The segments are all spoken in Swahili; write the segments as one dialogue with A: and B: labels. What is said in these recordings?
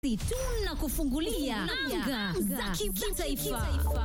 A: tunakufungulia anga za kimataifa.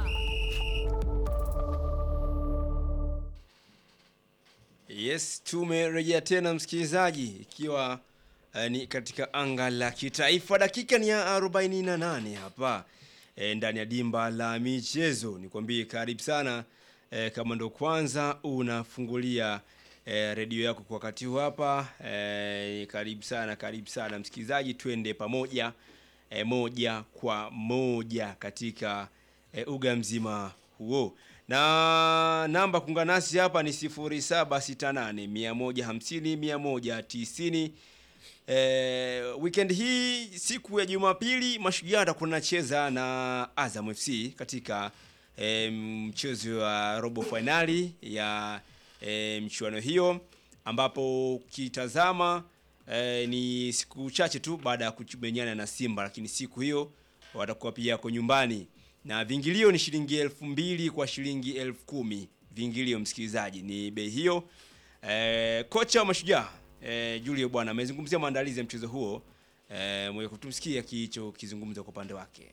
B: Yes, tumerejea tena msikilizaji, ikiwa uh, ni katika anga la kitaifa. Dakika ni ya 48 hapa e, ndani ya dimba la michezo. Nikwambie karibu sana e, kama ndo kwanza unafungulia e, redio yako kwa wakati huu hapa e, karibu sana, karibu sana msikilizaji, twende pamoja e, moja kwa moja katika e, uga mzima huo na namba kuungana nasi hapa ni 0768 150 190. Eh, weekend hii siku ya Jumapili Mashujaa atakuwa anacheza na Azam FC katika eh, mchezo wa robo finali ya eh, mchuano hiyo ambapo ukitazama eh, ni siku chache tu baada ya kumenyana na Simba, lakini siku hiyo watakuwa pia yako nyumbani na vingilio ni shilingi elfu mbili kwa shilingi elfu kumi vingilio msikilizaji ni bei hiyo e, kocha wa mashujaa e, julio bwana amezungumzia maandalizi ya mchezo huo e, mwenye kutumsikia kicho kizungumza kwa upande wake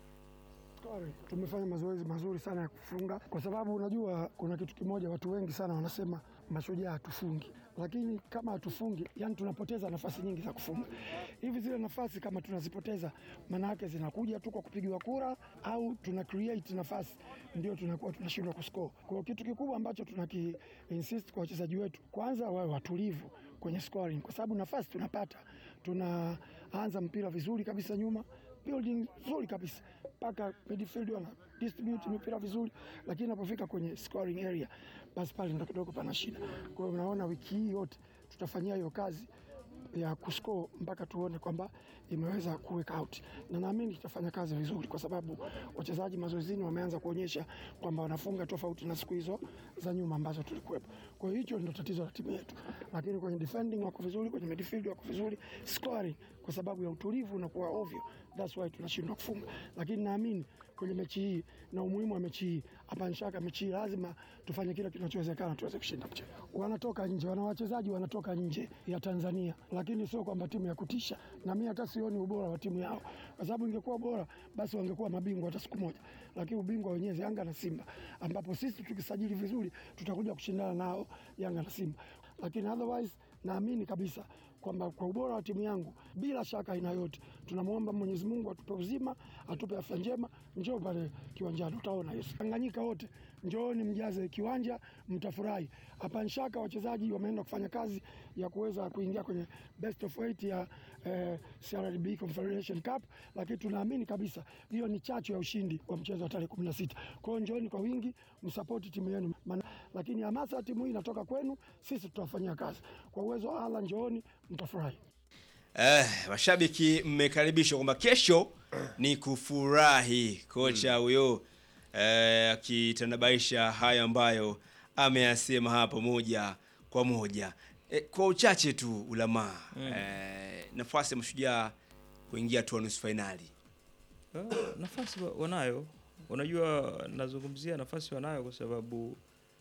C: Sorry, tumefanya mazoezi mazuri sana ya kufunga, kwa sababu unajua kuna kitu kimoja, watu wengi sana wanasema mashujaa hatufungi, lakini kama hatufungi, yani tunapoteza nafasi nyingi za kufunga. Hivi zile nafasi kama tunazipoteza, maana yake zinakuja tu kwa kupigiwa kura au tuna create nafasi, ndio tunakuwa tunashindwa kuscore. Kwa hiyo kitu kikubwa ambacho tunaki insist kwa wachezaji wetu, kwanza wawe watulivu kwenye scoring, kwa sababu nafasi tunapata, tunaanza mpira vizuri kabisa nyuma building nzuri kabisa mpaka midfield wana distribute mipira vizuri, lakini inapofika kwenye scoring area, basi pale ndo kidogo pana shida. Kwa hiyo unaona wiki hii yote tutafanyia hiyo kazi ya kuscore mpaka tuone kwamba imeweza kuweka out, na naamini tutafanya kazi vizuri, kwa sababu wachezaji mazoezini wameanza kuonyesha kwamba wanafunga tofauti na siku hizo za nyuma ambazo tulikuwepo. Kwa hiyo hicho ndio tatizo la timu yetu, lakini kwenye defending wako vizuri, kwenye midfield wako vizuri, scoring kwa sababu ya utulivu unakuwa ovyo, that's why tunashindwa kufunga. Lakini naamini kwenye mechi hii na umuhimu wa mechi hii, hapa shaka mechi hii lazima tufanye kile kinachowezekana tuweze kushinda mchezo. Wanatoka nje, wana wachezaji wanatoka nje ya Tanzania, lakini sio kwamba timu ya kutisha, na mimi hata sioni ubora wa timu yao, kwa sababu ingekuwa bora basi wangekuwa mabingwa hata siku moja, lakini ubingwa wenyewe Yanga na Simba, ambapo sisi tukisajili vizuri tutakuja kushindana nao Yanga na Simba, lakini otherwise naamini kabisa kwamba kwa ubora wa timu yangu, bila shaka aina yote, tunamwomba Mwenyezi Mungu atupe uzima, atupe afya njema. Njoo pale kiwanjani, utaona Yesu. Tanganyika wote njooni, mjaze kiwanja, mtafurahi. Hapa nshaka wachezaji wameenda kufanya kazi ya kuweza kuingia kwenye best of eight ya eh, CRDB Confederation Cup, lakini tunaamini kabisa hiyo ni chachu ya ushindi wa mchezo wa tarehe 16. Kwa hiyo njooni kwa wingi, msapoti timu yenu, lakini hamasa ya timu hii inatoka kwenu, sisi tutawafanyia kazi kwa uwezo wa Allah. Njooni mtafurahi.
B: Eh, mashabiki mmekaribishwa kwamba kesho ni kufurahi. Kocha huyo eh, akitanabaisha hayo ambayo ameyasema hapo moja kwa moja. Eh, kwa uchache tu ulamaa eh, nafasi ya mashujaa kuingia hatua nusu fainali.
D: Uh, nafasi wanayo, unajua nazungumzia nafasi wanayo kwa sababu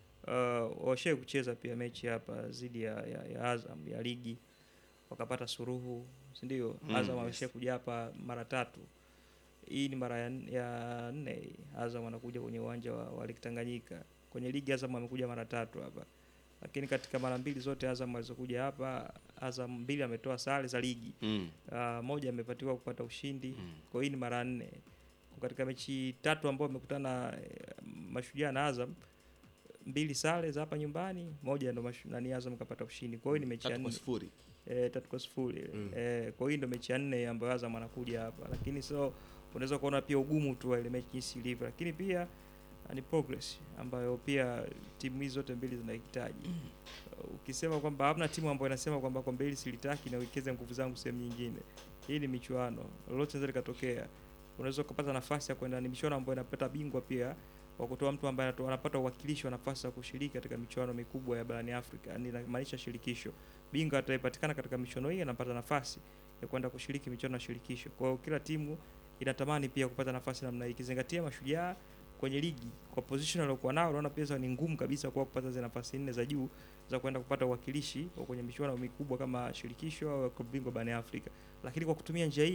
D: uh, washai kucheza pia mechi hapa dhidi ya, ya, ya Azam ya ligi wakapata suruhu, si ndio?
B: Mm,
D: Azam
B: yes.
D: amesha kuja hapa mara tatu, hii ni mara ya, ya nne hii. Azam anakuja kwenye uwanja wa, wa Lake Tanganyika. Kwenye ligi Azam amekuja mara tatu hapa, lakini katika mara mbili zote Azam alizokuja hapa, Azam mbili ametoa sare za ligi
B: Mm.
D: uh, moja amepatiwa kupata ushindi
B: Mm.
D: kwa hii ni mara nne Kwa katika mechi tatu ambao amekutana eh, Mashujaa na Azam mbili sare za hapa nyumbani, moja ndo mashu- nani Azam kapata ushindi. Kwa hiyo ni mechi ya
E: tatu kwa
D: nne
E: sifuri.
D: eh, tatu kwa sifuri
E: Mm.
D: eh, kwa hiyo ndo mechi ya nne ambayo Azam anakuja hapa, lakini so unaweza kuona pia ugumu tu wa ile mechi jinsi ilivyo, lakini pia ah, ni progress ambayo pia timu hizi zote mbili zinahitaji. Uh, Ukisema kwamba hamna timu ambayo inasema kwamba kombe hili silitaki na uwekeze nguvu zangu sehemu nyingine, hii ni michuano, lolote linaweza likatokea. Unaweza ukapata nafasi ya kwenda, ni michuano ambayo inapata bingwa pia wa kutoa mtu ambaye anatoa- anapata uwakilishi wa nafasi ya kushiriki katika michuano mikubwa ya barani Afrika, yani inamaanisha shirikisho. Bingwa atayepatikana katika michuano hii anapata nafasi ya kwenda kushiriki michuano ya shirikisho. Kwa hiyo kila timu inatamani pia kupata nafasi namna hii, ikizingatia mashujaa kwenye ligi kwa position waliokuwa nao, naona pia ni ngumu kabisa kwa kupata zile nafasi nne za juu za kwenda kupata uwakilishi wa kwenye michuano mikubwa kama shirikisho au klabu bingwa barani Afrika. Lakini kwa kutumia njia hii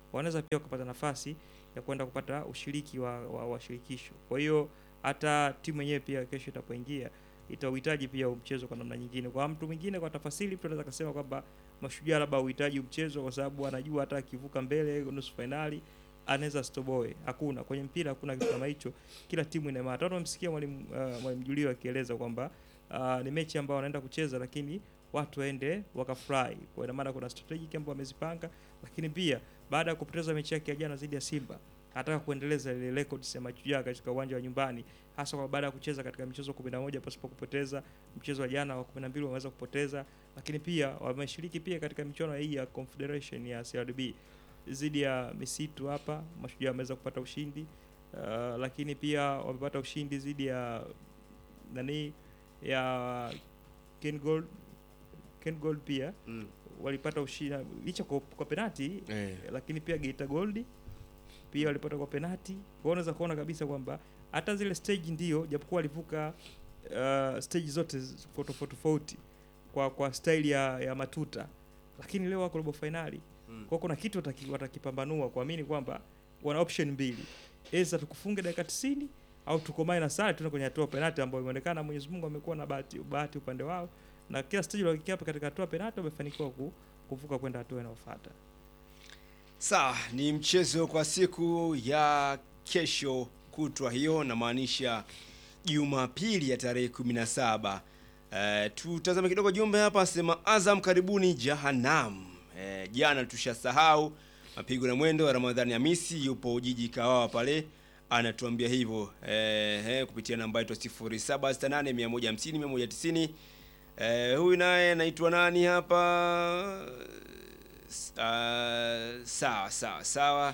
D: wanaweza pia wakapata nafasi ya kwenda kupata ushiriki wa, wa, wa shirikisho. Kwa hiyo hata timu yenyewe pia kesho itapoingia itauhitaji pia mchezo kwa namna nyingine. Kwa mtu mwingine, kwa tafasiri, mtu anaweza kusema kwamba Mashujaa labda uhitaji mchezo kwa sababu anajua hata akivuka mbele nusu fainali anaweza stoboe. Hakuna kwenye mpira, hakuna kitu kama hicho. Kila timu ina maana. Hata umemsikia mwalimu uh, mwalimu Julio akieleza kwamba uh, ni mechi ambayo wanaenda kucheza, lakini watu waende wakafurahi. Kwa ina maana kuna strategic ambayo wamezipanga, lakini pia baada ya kupoteza mechi yake ya jana dhidi ya Simba anataka kuendeleza ile records ya Mashujaa katika uwanja wa nyumbani, hasa kwa baada ya kucheza katika michezo 11 pasipo kupoteza. Mchezo wa jana wa 12 wameweza kupoteza, lakini pia wameshiriki pia katika michuano hii ya Confederation ya CRDB dhidi ya misitu hapa. Mashujaa wameweza kupata ushindi uh, lakini pia wamepata ushindi dhidi ya nani ya Ken Gold Ken Gold pia
B: Mm.
D: walipata ushindi licha kwa, kwa penati
B: Eh.
D: lakini pia Geita Gold pia walipata kwa penati. Kwa hiyo unaweza kuona kabisa kwamba hata zile stage ndio japokuwa walivuka uh, stage zote z- kwa tofauti tofauti kwa kwa style ya, ya matuta, lakini leo wako robo finali.
B: Mm.
D: Kwa hiyo kuna kitu wataki, watakipambanua kuamini kwamba wana option mbili, aidha tukufunge dakika 90 au tukomae na sare tuende kwenye hatua ya penalti ambayo imeonekana Mwenyezi Mungu amekuwa na bahati bahati upande wao, na kila stage waliofikia hapa katika hatua ya penalti wamefanikiwa ku, kuvuka kwenda hatua inayofuata.
B: Sawa, ni mchezo kwa siku ya kesho kutwa hiyo, namaanisha Jumapili ya tarehe 17. Uh, tutazame kidogo jumbe hapa, sema Azam karibuni Jahannam. Uh, jana tushasahau mapigo na mwendo wa Ramadhani Hamisi yupo jiji Kawawa pale anatuambia hivyo eh, eh, kupitia namba yetu 0768 150 190. Eh, huyu naye anaitwa nani hapa? S- ah, sawa sawa sawa.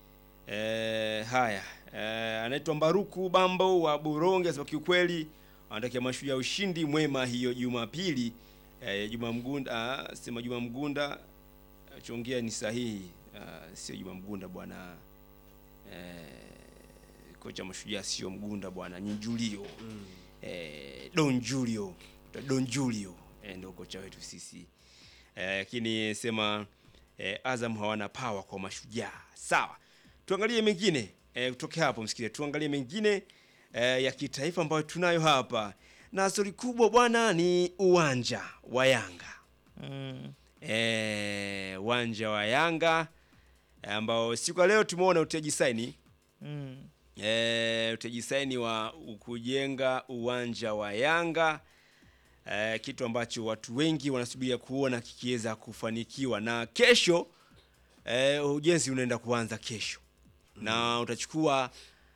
B: Eh, haya eh, anaitwa Mbaruku Bambo wa Buronge, asema kiukweli anatakia Mashujaa ushindi mwema hiyo Jumapili. Eh, Juma Mgunda ah, sema Juma Mgunda chongea ni sahihi, ah, sio Juma Mgunda bwana. Eh, kocha Mashujaa sio Mgunda bwana, ni Julio eh, Don Julio Don Julio eh, ndio kocha wetu sisi eh, lakini sema eh, Azam hawana power kwa Mashujaa. Sawa, tuangalie mengine eh, kutoka hapo msikize, tuangalie mengine eh, ya kitaifa ambayo tunayo hapa, na stori kubwa bwana ni uwanja wa Yanga
D: Mm.
B: eh, uwanja wa Yanga eh, ambao siku ya leo tumeona utiaji saini
D: Mm.
B: e, utaji saini wa kujenga uwanja wa Yanga e, kitu ambacho watu wengi wanasubiria kuona kikiweza kufanikiwa, na kesho e, ujenzi unaenda kuanza kesho na utachukua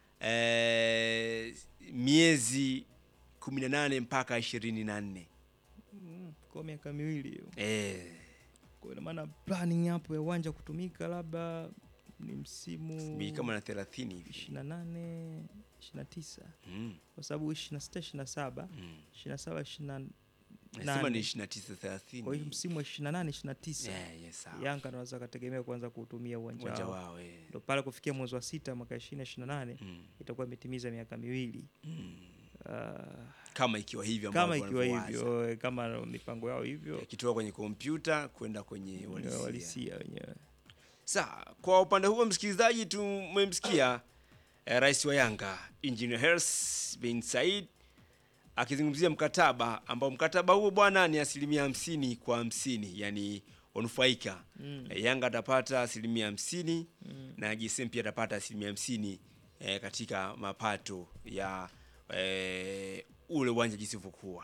B: e, miezi 18 mpaka 24
D: Mm. Kwa miaka miwili hiyo.
B: e,
D: Kwa ina maana planning hapo ya uwanja kutumika labda ni msimu
B: sijui kama na 30 hivi
D: 28 29
B: mm,
D: kwa sababu 26 27
B: mm.
D: 27 28
B: Nasema ni
D: Nane.
B: 29 30
D: kwa hiyo msimu wa 28 29
B: yeah, yes, sawa.
D: Yanga anaweza kategemea kuanza kuutumia uwanja
B: uwanja
D: wao.
B: wao eh.
D: Ndio pale kufikia mwezi wa sita mwaka 2028
B: mm,
D: itakuwa imetimiza miaka miwili.
B: mm.
D: Ah,
B: kama ikiwa hivyo
D: kama
B: ambavyo
D: ikiwa
B: wanavyowaza.
D: hivyo eh, kama mipango yao hivyo
B: yakitoka kwenye kompyuta kwenda kwenye uhalisia.
D: walisia wenyewe.
B: Sawa, kwa upande huo msikilizaji, tumemsikia eh, rais wa Yanga Engineer Hersi bin Said akizungumzia mkataba ambao mkataba huo bwana ni asilimia hamsini kwa hamsini, yani wanufaika
D: Mm.
B: eh, Yanga atapata asilimia hamsini
D: Mm.
B: na GSM pia atapata asilimia hamsini eh, katika mapato ya eh, ule uwanja jinsi ulivyokuwa.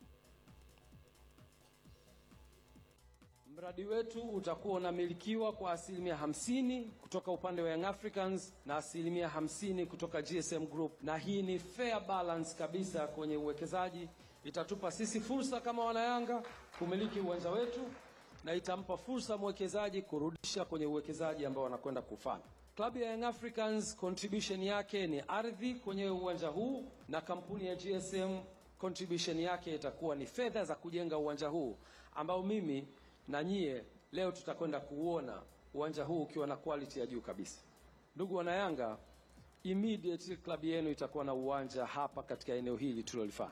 E: Mradi wetu utakuwa unamilikiwa kwa asilimia hamsini kutoka upande wa Young Africans na asilimia hamsini kutoka GSM Group, na hii ni fair balance kabisa kwenye uwekezaji. Itatupa sisi fursa kama wanayanga kumiliki uwanja wetu na itampa fursa mwekezaji kurudisha kwenye uwekezaji ambao wanakwenda kufanya. Klabu ya Young Africans contribution yake ni ardhi kwenye uwanja huu na kampuni ya GSM contribution yake itakuwa ni fedha za kujenga uwanja huu ambao mimi na nyie leo tutakwenda kuuona uwanja huu ukiwa na quality ya juu kabisa. Ndugu wanayanga, immediately klabu yenu itakuwa na uwanja hapa katika eneo hili tulilolifanya.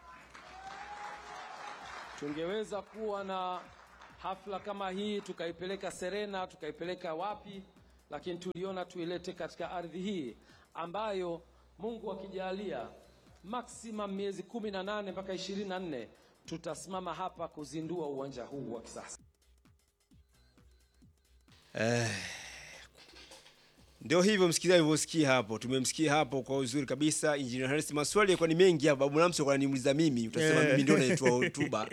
E: Tungeweza kuwa na hafla kama hii tukaipeleka Serena, tukaipeleka wapi, lakini tuliona tuilete katika ardhi hii ambayo Mungu akijalia maximum miezi kumi na nane mpaka ishirini na nne tutasimama hapa kuzindua uwanja huu wa kisasa.
B: Ndio hivyo msikilizaji, ulivyosikia hapo, tumemsikia hapo kwa uzuri kabisa Engineer Harris. Maswali yalikuwa ni mengi hapa, Babu Lamso kwa ananiuliza mimi, utasema
D: Eh.
B: mimi ndio naitoa hotuba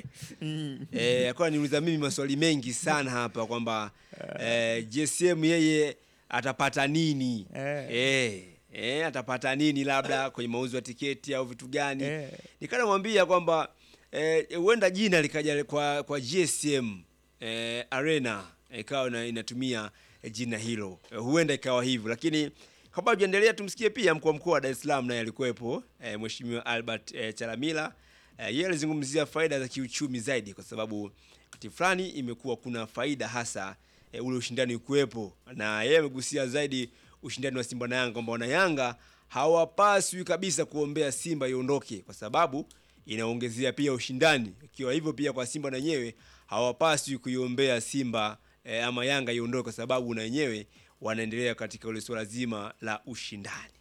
B: eh, alikuwa ananiuliza mimi maswali mengi sana hapa kwamba eh, JSM yeye atapata nini
D: Eh.
B: eh, eh, atapata nini labda kwenye mauzo ya tiketi au vitu gani
D: Eh.
B: nikanamwambia kwamba eh, huenda jina likaja kwa kwa GSM eh, Arena ikawa ina- inatumia eh, jina hilo eh, huenda ikawa hivyo, lakini kabla tujaendelea, tumsikie pia mkuu wa mkoa wa Dar es Salaam naye alikuwepo eh, Mheshimiwa Albert eh, Chalamila eh, yeye alizungumzia faida za kiuchumi zaidi, kwa sababu wakati fulani imekuwa kuna faida hasa eh, ule ushindani kuwepo, na yeye amegusia zaidi ushindani wa Simba na Yanga kwamba wana Yanga hawapaswi kabisa kuombea Simba iondoke kwa sababu inaongezea pia ushindani. Ikiwa hivyo pia kwa Simba na wenyewe hawapaswi kuiombea Simba eh, ama Yanga iondoke kwa sababu na wenyewe wanaendelea katika ule suala zima la ushindani.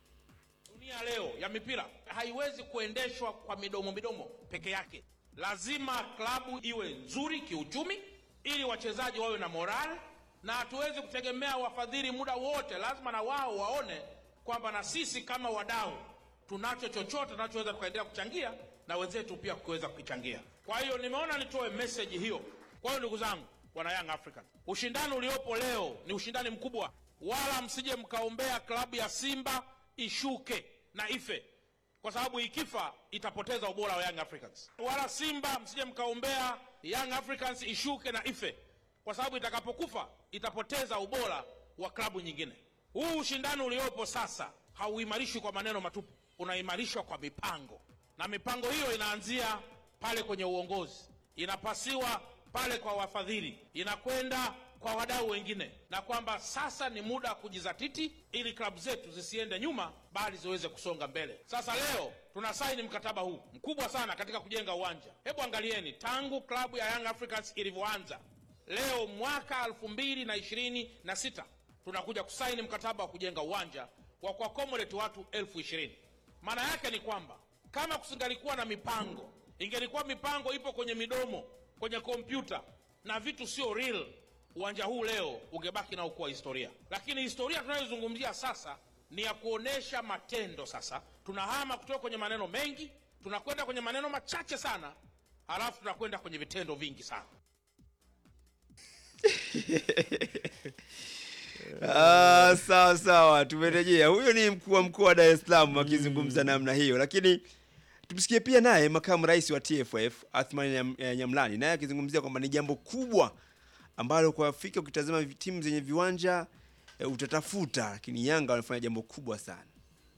F: Dunia leo ya mipira haiwezi kuendeshwa kwa midomo midomo peke yake. Lazima klabu iwe nzuri kiuchumi, ili wachezaji wawe na morale, na hatuwezi kutegemea wafadhili muda wote. Lazima na wao waone kwamba na sisi kama wadau tunacho chochote tunachoweza tukaendelea kuchangia na wenzetu pia kuweza kuchangia. Kwa hiyo nimeona nitoe message hiyo. Kwa hiyo ndugu zangu, wana Young African, ushindani uliopo leo ni ushindani mkubwa, wala msije mkaombea klabu ya Simba ishuke na ife, kwa sababu ikifa itapoteza ubora wa Young Africans. Wala Simba msije mkaombea Young Africans ishuke na ife, kwa sababu itakapokufa itapoteza ubora wa klabu nyingine. Huu ushindani uliopo sasa hauimarishwi kwa maneno matupu, unaimarishwa kwa mipango, na mipango hiyo inaanzia pale kwenye uongozi, inapasiwa pale kwa wafadhili, inakwenda kwa wadau wengine, na kwamba sasa ni muda wa kujizatiti ili klabu zetu zisiende nyuma, bali ziweze kusonga mbele. Sasa leo tuna saini mkataba huu mkubwa sana katika kujenga uwanja. Hebu angalieni, tangu klabu ya Young Africans ilivyoanza leo mwaka elfu mbili na ishirini na sita tunakuja kusaini mkataba wa kujenga uwanja wa kuakomodeti watu elfu ishirini. Maana yake ni kwamba kama kusingalikuwa na mipango, ingelikuwa mipango ipo kwenye midomo, kwenye kompyuta na vitu sio real, uwanja huu leo ungebaki nao kuwa historia. Lakini historia tunayozungumzia sasa ni ya kuonesha matendo. Sasa tunahama kutoka kwenye maneno mengi, tunakwenda kwenye maneno machache sana, halafu tunakwenda kwenye vitendo vingi sana.
B: Ah, sawa sawa, tumerejea. Huyo ni mkuu wa mkoa wa Dar es Salaam akizungumza namna hiyo, lakini tumsikie pia naye makamu rais wa TFF Athman Nyam- eh, Nyamlani naye akizungumzia kwamba ni jambo kubwa ambalo kwa Afrika ukitazama vi- timu zenye viwanja eh, utatafuta, lakini Yanga wanafanya jambo kubwa sana.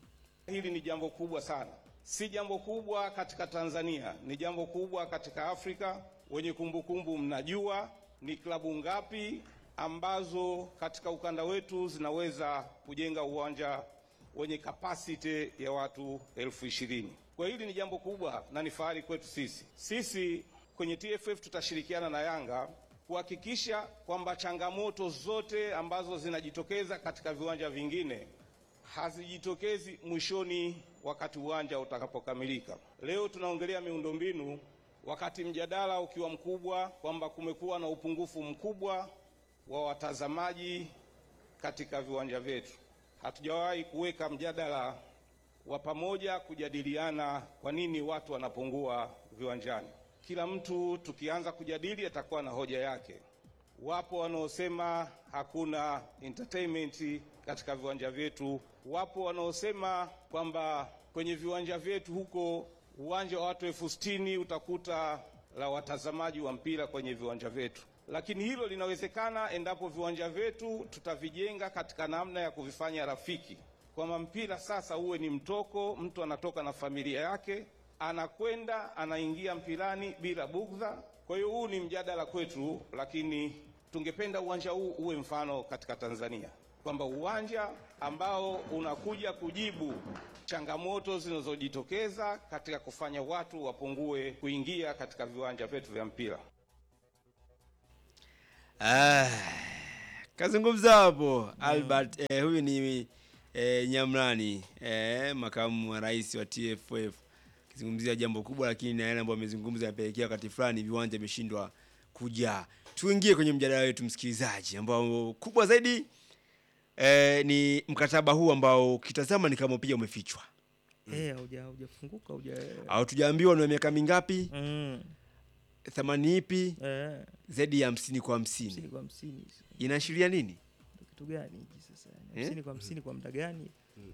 G: Hili ni jambo kubwa sana, si jambo kubwa katika Tanzania, ni jambo kubwa katika Afrika. Wenye kumbukumbu, mnajua ni klabu ngapi ambazo katika ukanda wetu zinaweza kujenga uwanja wenye kapasiti ya watu elfu ishirini. Kwa hili ni jambo kubwa na ni fahari kwetu sisi. Sisi kwenye TFF tutashirikiana na Yanga kuhakikisha kwamba changamoto zote ambazo zinajitokeza katika viwanja vingine hazijitokezi mwishoni wakati uwanja utakapokamilika. Leo tunaongelea miundombinu, wakati mjadala ukiwa mkubwa kwamba kumekuwa na upungufu mkubwa wa watazamaji katika viwanja vyetu. Hatujawahi kuweka mjadala wa pamoja kujadiliana kwa nini watu wanapungua viwanjani. Kila mtu tukianza kujadili atakuwa na hoja yake. Wapo wanaosema hakuna entertainment katika viwanja vyetu. Wapo wanaosema kwamba kwenye viwanja vyetu huko uwanja wa watu elfu sitini utakuta la watazamaji wa mpira kwenye viwanja vyetu, lakini hilo linawezekana endapo viwanja vyetu tutavijenga katika namna ya kuvifanya rafiki, kwamba mpira sasa uwe ni mtoko, mtu anatoka na familia yake anakwenda anaingia mpirani bila bugdha. Kwa hiyo huu ni mjadala kwetu, lakini tungependa uwanja huu uwe mfano katika Tanzania, kwamba uwanja ambao unakuja kujibu changamoto zinazojitokeza katika kufanya watu wapungue kuingia katika viwanja vyetu vya mpira.
B: Ah, kazungumza hapo Albert eh, huyu ni eh, Nyamrani eh, makamu wa rais wa TFF akizungumzia jambo kubwa, lakini na yale ambayo amezungumza yapelekea wakati fulani viwanja vimeshindwa kujaa. Tuingie kwenye mjadala wetu msikilizaji, ambao kubwa zaidi eh, ni mkataba huu ambao ukitazama ni kama pia umefichwa
D: Eh, hauja haujafunguka hauja
B: au tujaambiwa ni wa miaka mingapi,
D: mm.
B: thamani ipi,
D: eh,
B: zaidi ya hamsini kwa
D: hamsini
B: hamsini,
D: kwa hamsini
B: inaashiria nini?
D: Ndo kitu gani hiki sasa?
B: Eh?
D: hamsini kwa hamsini kwa muda gani?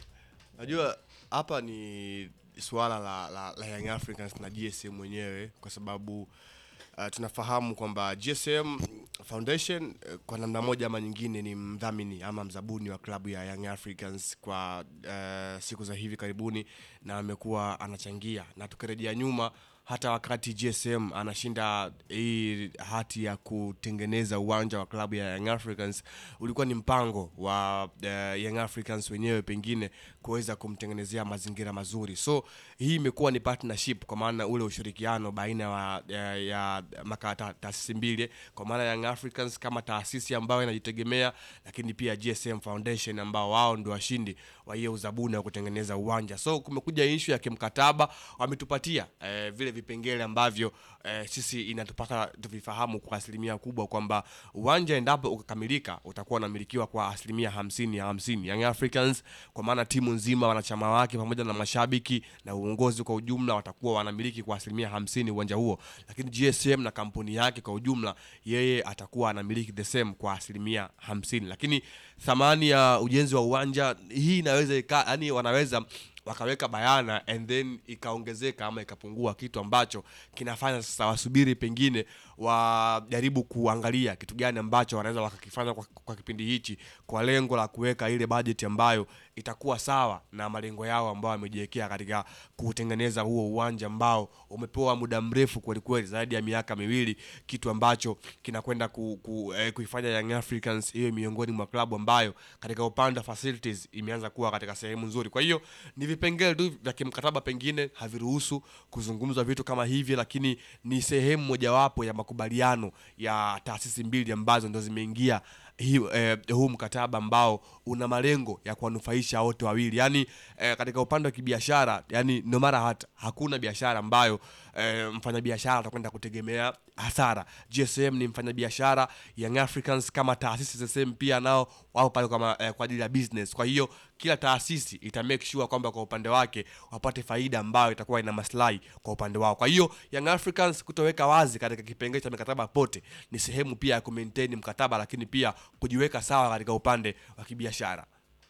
H: Najua hapa ni suala la, la, la Young Africans na GSM mwenyewe kwa sababu uh, tunafahamu kwamba GSM Foundation uh, kwa namna moja ama nyingine ni mdhamini ama mzabuni wa klabu ya Young Africans kwa uh, siku za hivi karibuni na amekuwa anachangia na tukirejea nyuma hata wakati GSM anashinda hii hati ya kutengeneza uwanja wa klabu ya Young Africans ulikuwa ni mpango wa uh, Young Africans wenyewe pengine kuweza kumtengenezea mazingira mazuri. So hii imekuwa ni partnership kwa maana ule ushirikiano baina wa, ya, ya maka ta- taasisi mbili kwa maana Young Africans kama taasisi ambayo inajitegemea, lakini pia GSM Foundation ambao wao ndio washindi wa hiyo uzabuni wa kutengeneza uwanja. So kumekuja issue ya kimkataba, wametupatia eh, vile vipengele ambavyo eh, sisi inatupasa tuvifahamu kwa asilimia kubwa kwamba uwanja endapo ukakamilika utakuwa unamilikiwa kwa asilimia hamsini ya hamsini. Young Africans kwa maana timu nzima, wanachama wake pamoja na mashabiki na uongozi kwa ujumla watakuwa wanamiliki kwa asilimia hamsini uwanja huo, lakini GSM na kampuni yake kwa ujumla, yeye atakuwa anamiliki the same kwa asilimia hamsini. Lakini thamani ya ujenzi wa uwanja hii inaweza ika, yani wanaweza wakaweka bayana and then ikaongezeka ama ikapungua, kitu ambacho kinafanya sasa wasubiri pengine wajaribu kuangalia kitu gani ambacho wanaweza wakakifanya kwa, kwa kipindi hichi kwa lengo la kuweka ile bajeti ambayo itakuwa sawa na malengo yao ambao wamejiwekea katika kutengeneza huo uwanja ambao umepewa muda mrefu kwelikweli, zaidi ya miaka miwili, kitu ambacho kinakwenda ku, ku, eh, kuifanya Young Africans iwe miongoni mwa klabu ambayo katika upande wa facilities imeanza kuwa katika sehemu nzuri. Kwa hiyo ni vipengele tu vya kimkataba, pengine haviruhusu kuzungumzwa vitu kama hivi, lakini ni sehemu mojawapo ya makubaliano ya taasisi mbili ambazo ndo zimeingia hii, eh, huu mkataba ambao una malengo ya kuwanufaisha wote wawili yani eh, katika upande wa kibiashara yani no matter what hakuna biashara ambayo eh, mfanyabiashara atakwenda kutegemea hasara gsm ni mfanyabiashara young africans kama taasisi za sehemu pia nao wao pale kama eh, kwa ajili ya business kwa hiyo kila taasisi ita make sure kwamba kwa upande wake wapate faida ambayo itakuwa ina maslahi kwa upande wao kwa hiyo young africans kutoweka wazi katika kipengele cha mikataba pote ni sehemu pia ya kumaintain mkataba lakini pia kujiweka sawa katika upande wa kibiashara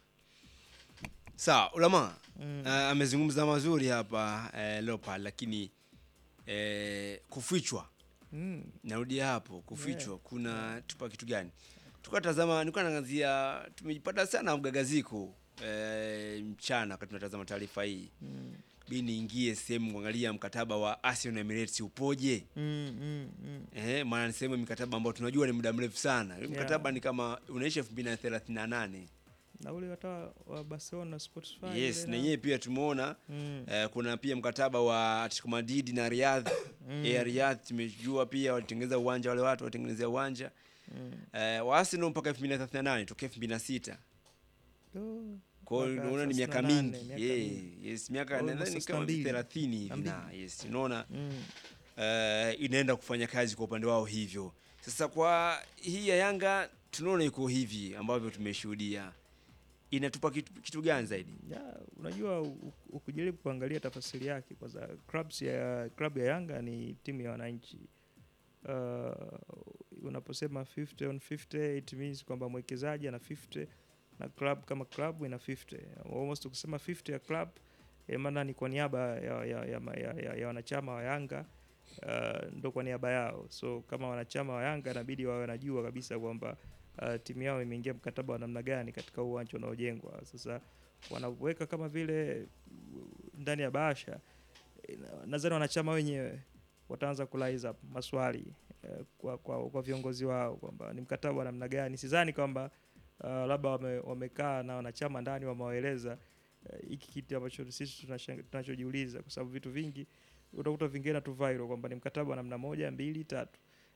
B: Sawa, Ulama mm. amezungumza mazuri hapa eh, Leopard, lakini eh, kufichwa
D: Mm.
B: narudia hapo kufichwa kuna tupa kitu gani tulikuwa tazama nilikuwa naangazia tumejipata sana mgagaziko e, mchana wakati tunatazama taarifa hii
D: Mm.
B: bi niingie sehemu kuangalia mkataba wa Arsenal Emirates upoje
D: Mm, mm, mm.
B: eh, maana ni sehemu ya mikataba ambayo tunajua ni muda mrefu sana yeah. mkataba ni kama unaisha elfu mbili na thelathini na nane
D: na ule hata wa Barcelona Spotify
B: yes
D: ile
B: na
D: na-
B: yenyewe pia tumeona
D: Mm.
B: eh, kuna pia mkataba wa Atletico Madrid na Riyadh
D: Mm.
B: Air Riyadh tumejua pia walitengeneza uwanja wale watu walitengenezea uwanja
D: Mm.
B: eh, wa Arsenal mpaka 2038 tokea 2006
D: Oh,
B: kwa hiyo
D: mpaka
B: unaona ni miaka
D: 38,
B: mingi
D: miaka
B: yeah,
D: mingi.
B: yes miaka
D: Almost
B: nadhani
D: sasa
B: kama
D: mbili.
B: 30 hivi
D: Na
B: na
D: mbili.
B: yes unaona
D: Mm.
B: eh, inaenda kufanya kazi kwa upande wao hivyo sasa kwa hii ya Yanga tunaona iko hivi ambavyo tumeshuhudia inatupa kitu, kitu gani zaidi
D: Ya, unajua u- u- ukijaribu kuangalia tafasiri yake kwanza clubs ya club ya Yanga ni timu ya wananchi. Uh, unaposema 50 on 50 it means kwamba mwekezaji ana 50 na club kama club ina 50. Almost ukisema 50 ya club eh, maana ni kwa niaba ya, ya, ya, ya, ya, ya wanachama wa Yanga uh, ndo kwa niaba yao. So kama wanachama wa Yanga inabidi wawe wanajua kabisa kwamba uh, timu yao imeingia mkataba wa namna gani katika huu uwanja unaojengwa. Sasa wanaweka kama vile uh, ndani ya bahasha eh, na- nadhani wanachama wenyewe wataanza kulaiza up maswali eh, kwa, kwa, kwa viongozi wao kwamba ni mkataba wa namna gani. Sidhani kwamba uh, labda wame, wamekaa na wanachama ndani wamewaeleza eh, hiki kitu ambacho sisi tunashanga- tunachojiuliza, kwa sababu vitu vingi utakuta vingine tu viral kwamba ni mkataba wa namna moja mbili tatu,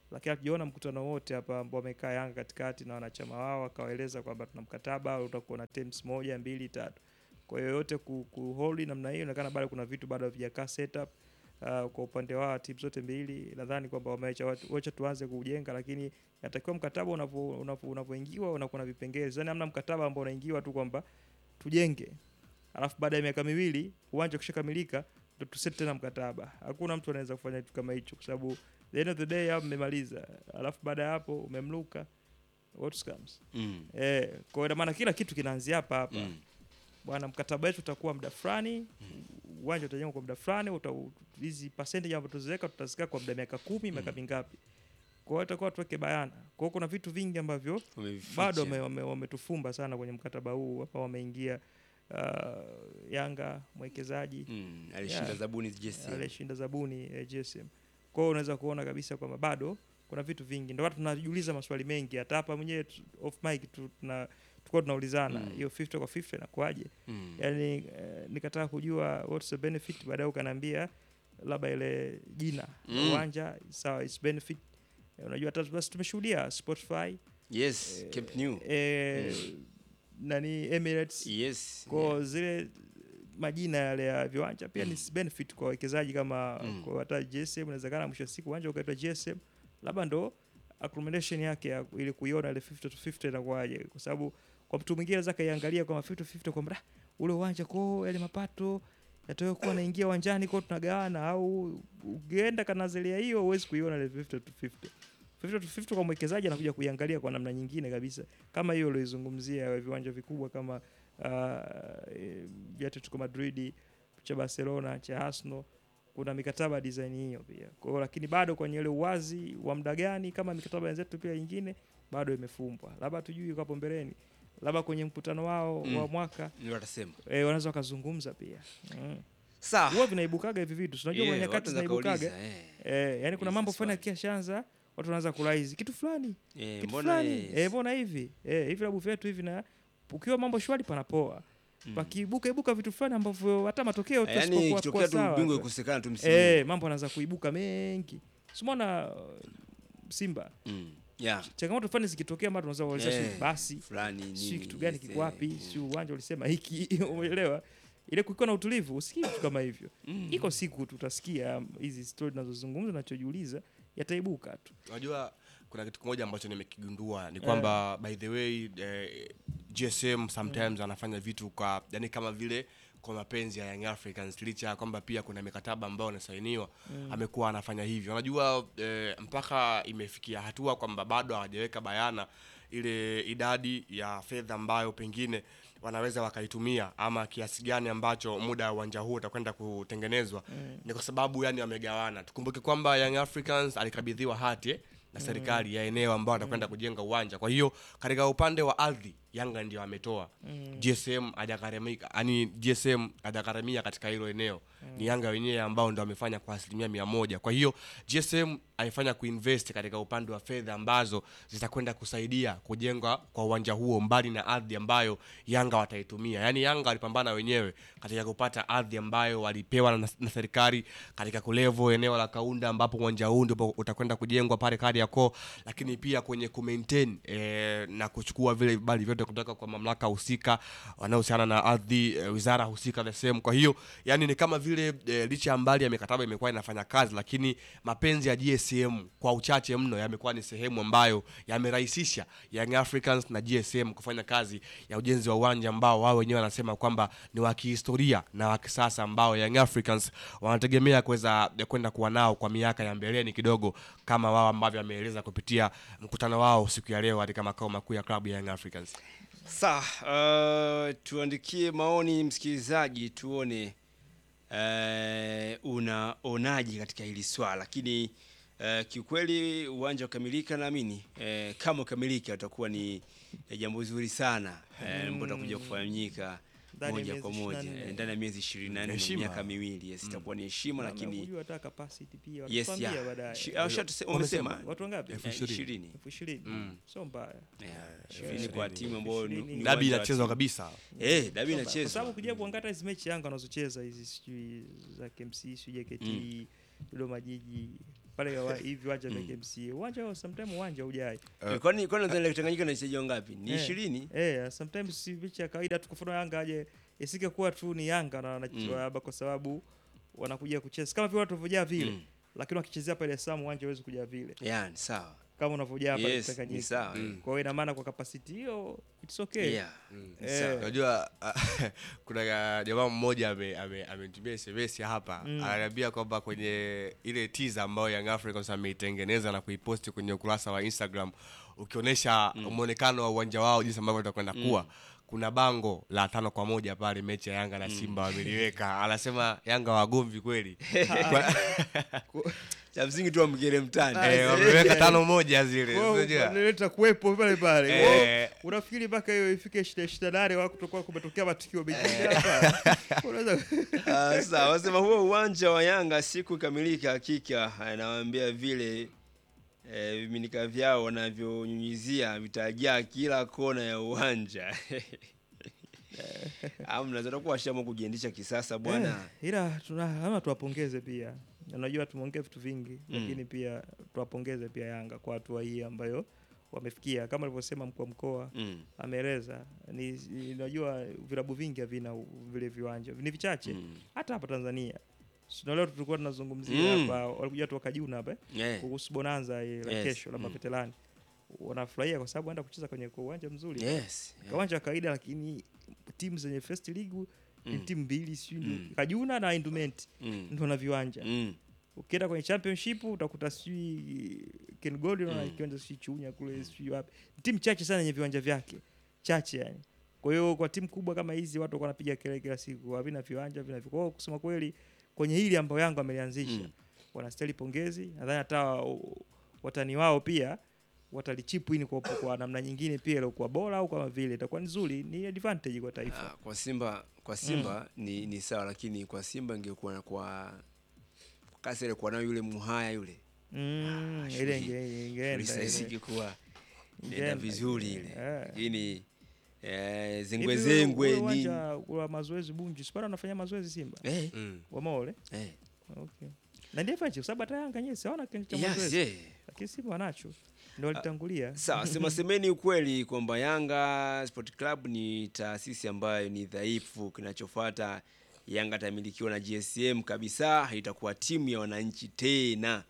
D: lakini hatujaona mkutano wote hapa ambao wamekaa Yanga katikati na wanachama wao wakawaeleza kwamba tuna mkataba utakuwa na terms moja mbili tatu. Kwa hiyo yote ku, ku hold namna hiyo, inaonekana bado kuna vitu bado havijakaa setup uh, kwa upande wa timu zote mbili. Nadhani kwamba wameacha watu- wacha tuanze kujenga, lakini natakiwa mkataba unapo- unapo- unapoingiwa unakuwa na vipengele. Yaani hamna mkataba ambao unaingiwa tu kwamba tujenge alafu baada ya miaka miwili uwanja ukishakamilika ndo tuset tena mkataba. Hakuna mtu anaweza kufanya kitu kama hicho, kwa sababu the end of the day hapo mmemaliza, alafu baada ya hapo umemluka what comes
B: Mm.
D: eh. Kwa hiyo ina maana kila kitu kinaanzia hapa hapa
B: Mm.
D: bwana, mkataba wetu utakuwa muda fulani, uwanja utajengwa kwa muda fulani, uta- hizi percentage ambazo tuziweka tutazika kwa muda miaka kumi, miaka mingapi. Kwa hiyo itakuwa tuweke bayana. Kwa hiyo kuna vitu vingi ambavyo
B: Wamevificha.
D: bado wame- wame- wametufumba sana kwenye mkataba huu hapa, wameingia uh, Yanga mwekezaji
B: Mm. Alishinda
D: Yeah.
B: zabuni JSM.
D: alishinda zabuni eh, GSM. Kwa hiyo unaweza kuona kabisa kwamba bado kuna vitu vingi, ndio watu tunajiuliza maswali mengi. Hata hapa mwenyewe tu- off mic tu- tuna tulikuwa tunaulizana
B: Mm.
D: hiyo 50 kwa 50 inakuaje?
B: Mm.
D: Yani eh, nikataka kujua what's the benefit, baadaye ukaniambia labda ile jina
B: Mm.
D: mm. uwanja sawa, it's benefit. Eh, Unajua hata basi tumeshuhudia Spotify
B: Yes, Camp Nou.
D: eh, nani Emirates
B: Yes.
D: kwa zile majina yale ya viwanja pia
B: Mm.
D: ni benefit kwa wawekezaji kama
B: Mm.
D: kwa hata GSM inawezekana mwisho wa siku uwanja ukaitwa GSM labda ndo accommodation yake ya, ili kuiona ile 50 to 50 inakuwaje kwa sababu kwa mtu mwingine anaweza kaiangalia kama 50 to 50 kwamba "Ah, ule uwanja kwa yale mapato yatayo kuwa naingia uwanjani kwa tunagawana au ukienda kanazelia hiyo huwezi kuiona ile 50 to 50 50 to 50 kwa mwekezaji anakuja kuiangalia kwa namna nyingine kabisa kama hiyo ulioizungumzia ya viwanja vikubwa kama uh, eh, vya Atletico Madrid cha Barcelona cha Arsenal kuna mikataba ya design hiyo pia. Kwa hiyo lakini bado kwenye ile uwazi wa muda gani kama mikataba yenzetu pia ingine bado imefumbwa. Labda tujui kwa hapo mbeleni. Labda kwenye mkutano wao
B: Mm.
D: wa mwaka
B: Ndio watasema.
D: eh, wanaweza wakazungumza pia. Mm.
B: Sawa.
D: Huwa vinaibukaga hivi vitu. Unajua
B: Yeah,
D: kwenye
B: watu
D: nyakati
B: wanaweza
D: zinaibukaga.
B: kauliza, eh.
D: Eh, yani kuna
B: Hizi
D: mambo fulani
B: swali.
D: yakishaanza watu wanaanza kulaizi kitu fulani
B: Eh,
D: kitu
B: mbona
D: fulani
B: yes.
D: eh, mbona hivi eh, hivi vilabu vyetu hivi na ukiwa mambo shwari panapoa
B: Mm.
D: pakiibuka ibuka vitu fulani ambavyo hata matokeo tu
B: Yaani
D: yasipokuwa-
B: ikitokea
D: kuwa
B: tu
D: sawa
B: ubingwa
D: tu.
B: ikusekana tu msimu.
D: eh, mambo anaanza kuibuka mengi simona uh, Simba
B: Mm. Yeah.
D: changamoto fulani zikitokea mara tunaweza kuuliza
B: Eh,
D: sijui basi
B: fulani
D: sijui
B: nini,
D: kitu gani
B: yes,
D: kiko wapi
B: eh,
D: si uwanja ulisema hiki umeelewa ile kukiwa na utulivu usikii vitu kama hivyo
B: Mm.
D: iko siku tutasikia um, hizi stori tunazozungumza nachojiuliza yataibuka tu
H: unajua kuna kitu kimoja ambacho nimekigundua ni kwamba by the way eh, gsm sometimes anafanya vitu kwa yani kama vile kwa mapenzi ya young africans licha ya kwamba pia kuna mikataba ambayo anasainiwa amekuwa anafanya hivyo unajua eh, mpaka imefikia hatua kwamba bado hawajaweka bayana ile idadi ya fedha ambayo pengine wanaweza wakaitumia ama kiasi gani ambacho muda wa uwanja huu utakwenda kutengenezwa ni kwa sababu yani wamegawana tukumbuke kwamba young africans alikabidhiwa hati eh, na serikali ya eneo ambao atakwenda kujenga uwanja kwa hiyo katika upande wa ardhi yanga ndio ametoa gsm hajagharamika yani gsm hajagharamia katika hilo eneo ni yanga wenyewe ambao ndo amefanya kwa asilimia mia moja kwa hiyo gsm alifanya kuinvest katika upande wa fedha ambazo zitakwenda kusaidia kujenga kwa uwanja huo mbali na ardhi ambayo yanga wataitumia yaani yanga walipambana wenyewe katika kupata ardhi ambayo walipewa na, na serikali katika kulevo eneo la kaunda ambapo uwanja huu ndipo utakwenda kujengwa pale kariakoo lakini pia kwenye kumaintain eh, na kuchukua vile vibali vyote kutoka kwa mamlaka husika wanaohusiana na ardhi eh, wizara husika the same kwa hiyo yani ni kama vile eh, licha ya mbali ya mikataba imekuwa inafanya kazi lakini mapenzi ya gsm kwa uchache mno yamekuwa ni sehemu ambayo yamerahisisha young africans na gsm kufanya kazi ya ujenzi wa uwanja ambao wao wenyewe wanasema kwamba ni wa kihistoria na wa kisasa ambao young africans wanategemea kuweza eh, kwenda kuwa nao kwa miaka ya mbeleni kidogo kama wao ambavyo wameeleza kupitia mkutano wao siku ya leo katika makao makuu ya klabu ya young africans
B: Sawa, uh, tuandikie maoni msikilizaji, tuone uh, unaonaje katika hili swala, lakini uh, kiukweli uwanja ukamilika, naamini uh, kama ukamilika utakuwa ni eh, jambo zuri sana uh, ambao utakuja kufanyika
D: Ndani ya
B: moja
D: miezi
B: kwa moja
D: 24.
B: eh, ndani ya miezi ishirini na nne
H: Heshima.
B: miaka miwili yes, itakuwa ni heshima,
D: Na
B: lakini
D: kujua hata capacity pia
B: yes,
D: watatuambia
B: yeah.
D: baadaye
B: Shi- ah, ushatuse- wamesema
D: watu wangapi
H: Elfu
B: eh,
H: ishirini.
B: ishirini
D: elfu ishirini sio mbaya
B: Yeah, ishirini kwa timu ambayo ni-
D: Ishirini.
B: ni
H: dabi
B: uwanja wa
H: inachezwa
B: timu.
H: kabisa
B: Eh, dabi
D: Sio mbaya. kwa
B: inachezwa
D: sababu kuja kuangalia hizi mechi Yanga wanazocheza hizi sijui za KMC sijui JKT Dodoma Jiji pale wa- hivi viwanja vya KMC uwanja sometimes uwanja hujai
B: Eh, kwani kwani nadhani Tanganyika na wachezaji wangapi? Ni
D: Eh,
B: 20?
D: Eh, sometimes si mechi ya kawaida tu kwa mfano Yanga aje isike kuwa tu ni Yanga na wanacheza
B: Mm.
D: hapa kwa sababu wanakuja kucheza kama vile watu wanavyojaa vile
B: Mm.
D: lakini wakichezea pale Sam uwanja hawezi kujaa vile
B: Yeah, ni sawa.
D: kama unavyojaa pale
B: Yes,
D: Tanganyika.
B: ni sawa.
D: Kwa hiyo ina maana kwa capacity hiyo it's okay.
B: Yeah.
D: Eh,
B: Sawa.
H: unajua kuna ka- jamaa mmoja ame- ame- amenitumia sms hapa
D: Mm.
H: ananiambia kwamba kwenye ile teaser ambayo Young Africans ameitengeneza na kuiposti kwenye ukurasa wa Instagram ukionyesha mwonekano wa uwanja wao jinsi ambavyo utakwenda kuwa kuna bango la tano kwa moja pale mechi ya Yanga na Simba wameliweka anasema Yanga wagomvi kweli Kwa-
B: Cha msingi tu amgere mtani.
H: eh, wameweka tano moja zile
D: Kwa hiyo
H: unajua?
D: wanaleta kuwepo pale pale.
H: Eh.
D: Kwa hiyo Unafikiri mpaka hiyo ifike shida shida nane wako kutokuwa kumetokea matukio mengine hapa. Unaweza
B: Ah, sawa, wasema huo uwanja wa Yanga siku ikamilika, hakika anawaambia vile eh, viminika vyao wanavyonyunyizia vitajaa kila kona ya uwanja. Amna zatakuwa washama kujiendesha kisasa bwana.
D: Eh, ila tuna ama tuwapongeze pia. Unajua tumeongea vitu vingi
B: Mm.
D: lakini pia tuwapongeze pia Yanga kwa hatua hii ambayo wamefikia kama alivyosema mkuu wa mkoa
B: Mm.
D: ameeleza ni ni- unajua vilabu vingi havina u- vile viwanja ni vichache
B: Mm.
D: hata hapa Tanzania Sio leo tulikuwa tunazungumzia
B: Mm.
D: hapa walikuja watu wakajuna hapa eh,
B: Eh.
D: kuhusu bonanza ile la
B: Yes.
D: kesho la
B: Mm.
D: maveterani wanafurahia kwa sababu wanaenda kucheza kwenye kwa uwanja mzuri
B: Yes.
D: Kwa uwanja wa kawaida lakini timu zenye first league ni
B: Mm.
D: timu mbili sijui
B: Mm.
D: ndio Kajuna na Indumenti
B: Mm.
D: ndio na viwanja
B: Mm.
D: ukienda kwenye championship utakuta sijui Ken Gold na
B: Mm.
D: kiwanja sijui Chunya kule sijui wapi timu chache sana yenye viwanja vyake chache yani kwa hiyo kwa timu kubwa kama hizi watu walikuwa wanapiga kelele kila siku havina viwanja vina kwa hiyo kusema kweli kwenye hili ambayo Yanga amelianzisha
B: Mm.
D: wanastahili pongezi nadhani hata wa- watani wao pia watalichipu ini kwa, kwa namna nyingine pia iliokuwa bora au kama vile itakuwa nzuri ni advantage kwa taifa
B: Ah, kwa Simba kwa Simba ni, ni sawa, lakini kwa Simba ingekuwa na kwa kwa kasi ile kwa nayo yule Muhaya yule
D: mm,
B: Ah,
D: ile
B: shughuli-
D: inge- ingeenda
B: sasa
D: ile.
B: isingekuwa nenda
D: Ingeenda
B: vizuri
D: ile.
B: ile,
D: Eh.
B: lakini eh,
D: Hivi
B: zengwe
D: ule-
B: zengwe
D: ule
B: nini
D: uwanja wa mazoezi Bunju sipara anafanya mazoezi Simba
B: eh,
H: Mm.
D: wamaole
B: eh.
D: okay. na ndiye fanya kwa sababu hata Yanga yenyewe siona kiwanja cha
B: Yes,
D: mazoezi
B: yeah.
D: lakini Simba wanacho ndio walitangulia
B: Sawa, sema semeni ukweli kwamba Yanga Sport Club ni taasisi ambayo ni dhaifu. Kinachofuata Yanga itamilikiwa na GSM kabisa, haitakuwa timu ya wananchi tena.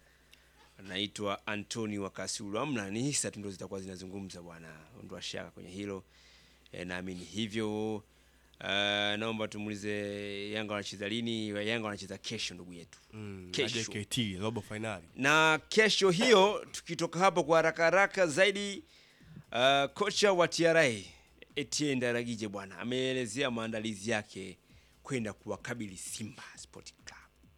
B: Anaitwa Antonio Wakasulu. Amna, ni hisa tu ndo zitakuwa zinazungumza bwana, ondoa shaka kwenye hilo e, naamini hivyo. Uh, naomba tumuulize Yanga wanacheza lini? Yanga wanacheza kesho, ndugu yetu
H: Mm, na
B: Kesho.
H: JKT robo finali
B: na kesho hiyo tukitoka hapo kwa haraka haraka zaidi uh, kocha wa TRA Etienne Daragije bwana ameelezea maandalizi yake kwenda kuwakabili Simba Sport Club.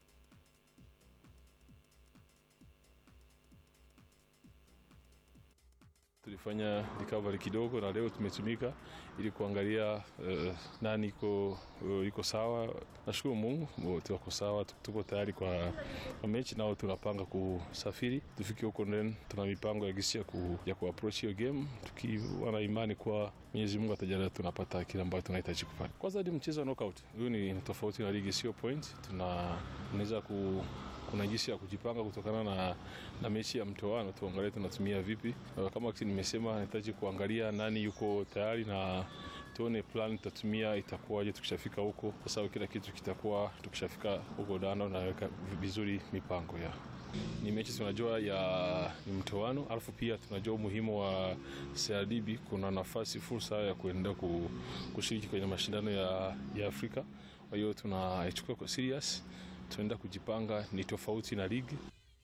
I: Tulifanya recovery kidogo na leo tumetumika ili kuangalia eh, nani iko eh, iko sawa. Nashukuru Mungu wote wako sawa, tu- tuko tayari kwa, kwa mechi nao tunapanga kusafiri tufike huko, then tuna mipango ya gisi ya, ku, ya kuapproach hiyo game tukiwa na imani kwa Mwenyezi Mungu atajalia tunapata kile ambacho tunahitaji kupata. Kwanza ni mchezo wa knockout, huyu ni tofauti na ligi, sio point. Tuna tunaweza ku kuna jinsi ya kujipanga kutokana na, na mechi ya mtoano, tuangalie tunatumia vipi. Uh, Kama kisi nimesema, nahitaji kuangalia nani yuko tayari na tuone plan tutatumia itakuwaje tukishafika huko, kwa sababu kila kitu kitakuwa tukishafika huko Dano naweka vizuri mipango ya ni mechi tunajua ya ni mtoano, alafu pia tunajua umuhimu wa CRDB. Kuna nafasi fursa ya kuenda ku, kushiriki kwenye mashindano ya, ya Afrika. Kwa hiyo tunaichukua kwa serious, tunaenda kujipanga, ni tofauti na ligi.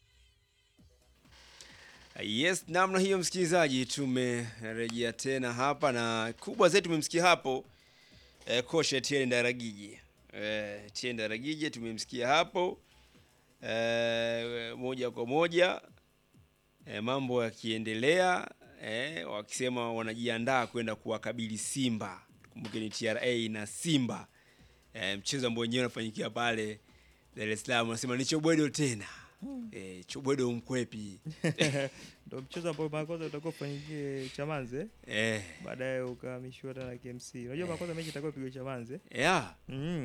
B: Yes, namna hiyo msikilizaji, tumerejea tena hapa na kubwa zaidi tumemsikia hapo eh, kocha Etienne Ndaragije. Eh, Etienne Ndaragije tumemsikia hapo eh, moja kwa moja eh, mambo yakiendelea eh, wakisema wanajiandaa kwenda kuwakabili Simba. Kumbuke ni TRA na Simba eh, mchezo ambao wenyewe unafanyikia pale Dar es Salaam, wanasema ni Chobwedo tena eh, Chobwedo mkwepi
D: ndio mchezo ambao mara kwanza utakuwa ufanyikie Chamanze
B: eh,
D: baadaye ukahamishiwa tena KMC. Unajua mara kwanza mechi itakuwa pigwa Chamanze.
B: yeah.
D: Mhm.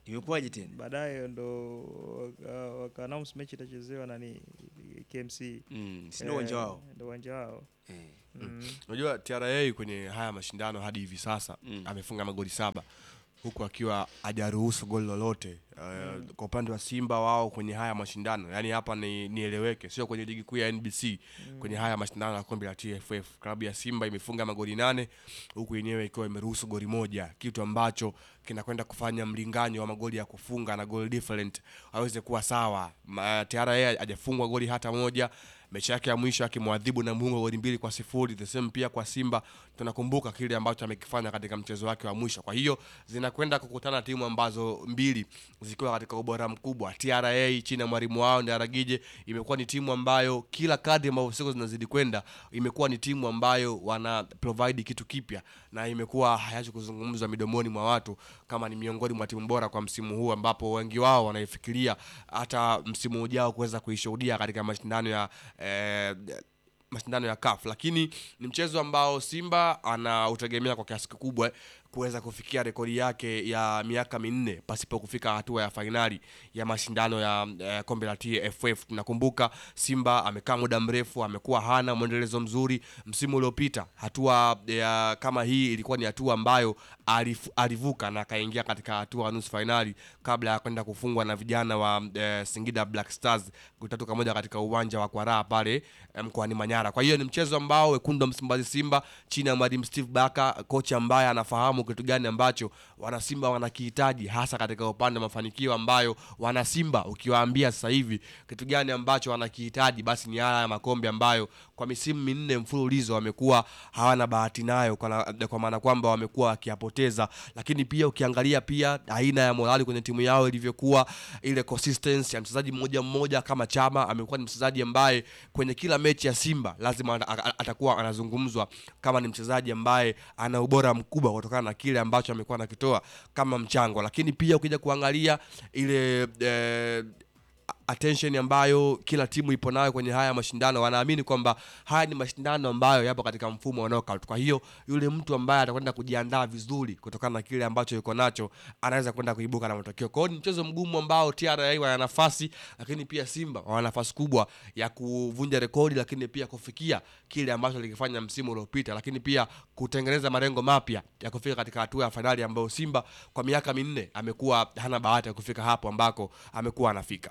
B: Imekuwaje tena?
D: baadaye ndo waka, waka announce mechi itachezewa nani KMC
B: Mm, si ndio uwanja wao?
D: ndo uwanja wao
B: Eh.
D: mm.
H: unajua TRA kwenye haya mashindano hadi hivi sasa
B: Mm.
H: amefunga magoli saba huku akiwa hajaruhusu goli lolote uh, kwa upande wa Simba wao kwenye haya mashindano yani hapa ni nieleweke sio kwenye ligi kuu ya NBC kwenye haya mashindano ya kombe la TFF klabu ya Simba imefunga magoli nane huku yenyewe ikiwa imeruhusu goli moja kitu ambacho kinakwenda kufanya mlinganyo wa magoli ya kufunga na goal different aweze kuwa sawa Ma- TRA hajafungwa goli hata moja mechi yake ya mwisho akimwadhibu Namungo goli mbili kwa sifuri the same pia kwa Simba tunakumbuka kile ambacho amekifanya katika mchezo wake wa mwisho kwa hiyo zinakwenda kukutana timu ambazo mbili zikiwa katika ubora mkubwa TRA chini ya mwalimu wao Ndaragije imekuwa ni timu ambayo kila kadri ambavyo siku zinazidi kwenda imekuwa ni timu ambayo wana provide kitu kipya na imekuwa hayachi kuzungumzwa midomoni mwa watu kama ni miongoni mwa timu bora kwa msimu huu ambapo wengi wao wanaifikiria hata msimu ujao kuweza kuishuhudia katika mashindano ya eh, mashindano ya CAF lakini ni mchezo ambao Simba anautegemea kwa kiasi kikubwa kuweza kufikia rekodi yake ya miaka minne pasipo kufika hatua ya fainali ya mashindano ya eh, kombe la TFF. Tunakumbuka Simba amekaa muda mrefu, amekuwa hana mwendelezo mzuri. Msimu uliopita hatua ya kama hii ilikuwa ni hatua ambayo alif, alivuka na akaingia katika hatua ya nusu fainali kabla ya kwenda kufungwa na vijana wa eh, Singida Black Stars goli tatu kwa moja katika uwanja wa Kwaraa pale eh, mkoani Manyara. Kwa hiyo ni mchezo ambao wekundu wa Msimbazi Simba chini ya mwalimu Steve Baka, kocha ambaye anafahamu kitu gani ambacho wanasimba wanakihitaji hasa katika upande wa mafanikio ambayo wanasimba ukiwaambia sasa hivi kitu gani ambacho wanakihitaji basi ni haya makombe ambayo kwa misimu minne mfululizo wamekuwa hawana bahati nayo kwa, na- kwa maana kwamba wamekuwa wakiyapoteza lakini pia ukiangalia pia aina ya morali kwenye timu yao ilivyokuwa ile consistency ya mchezaji mmoja mmoja kama Chama amekuwa ni mchezaji ambaye kwenye kila mechi ya Simba lazima ata- ata- atakuwa anazungumzwa kama ni mchezaji ambaye ana ubora mkubwa kutokana na kile ambacho amekuwa anakitoa kama mchango lakini pia ukija kuangalia ile eh, attention ambayo kila timu ipo nayo kwenye haya mashindano wanaamini kwamba haya ni mashindano ambayo yapo katika mfumo wa knockout kwa hiyo yule mtu ambaye atakwenda kujiandaa vizuri kutokana na kile ambacho yuko nacho anaweza kwenda kuibuka na matokeo kwa hiyo ni mchezo mgumu ambao TRA wana nafasi lakini pia Simba wana nafasi kubwa ya kuvunja rekodi lakini pia kufikia kile ambacho alikifanya msimu uliopita lakini pia kutengeneza malengo mapya ya kufika katika hatua ya fainali ambayo Simba kwa miaka minne amekuwa hana bahati ya kufika hapo ambako amekuwa anafika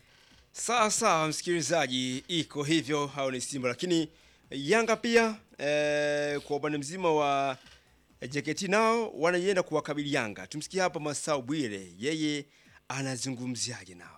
B: Sawa sawa, msikilizaji, iko hivyo, hao ni Simba, lakini Yanga pia eh, kwa upande mzima wa JKT nao wanaienda kuwakabili Yanga. Tumsikie hapa Masau Bwire, yeye anazungumziaje nao.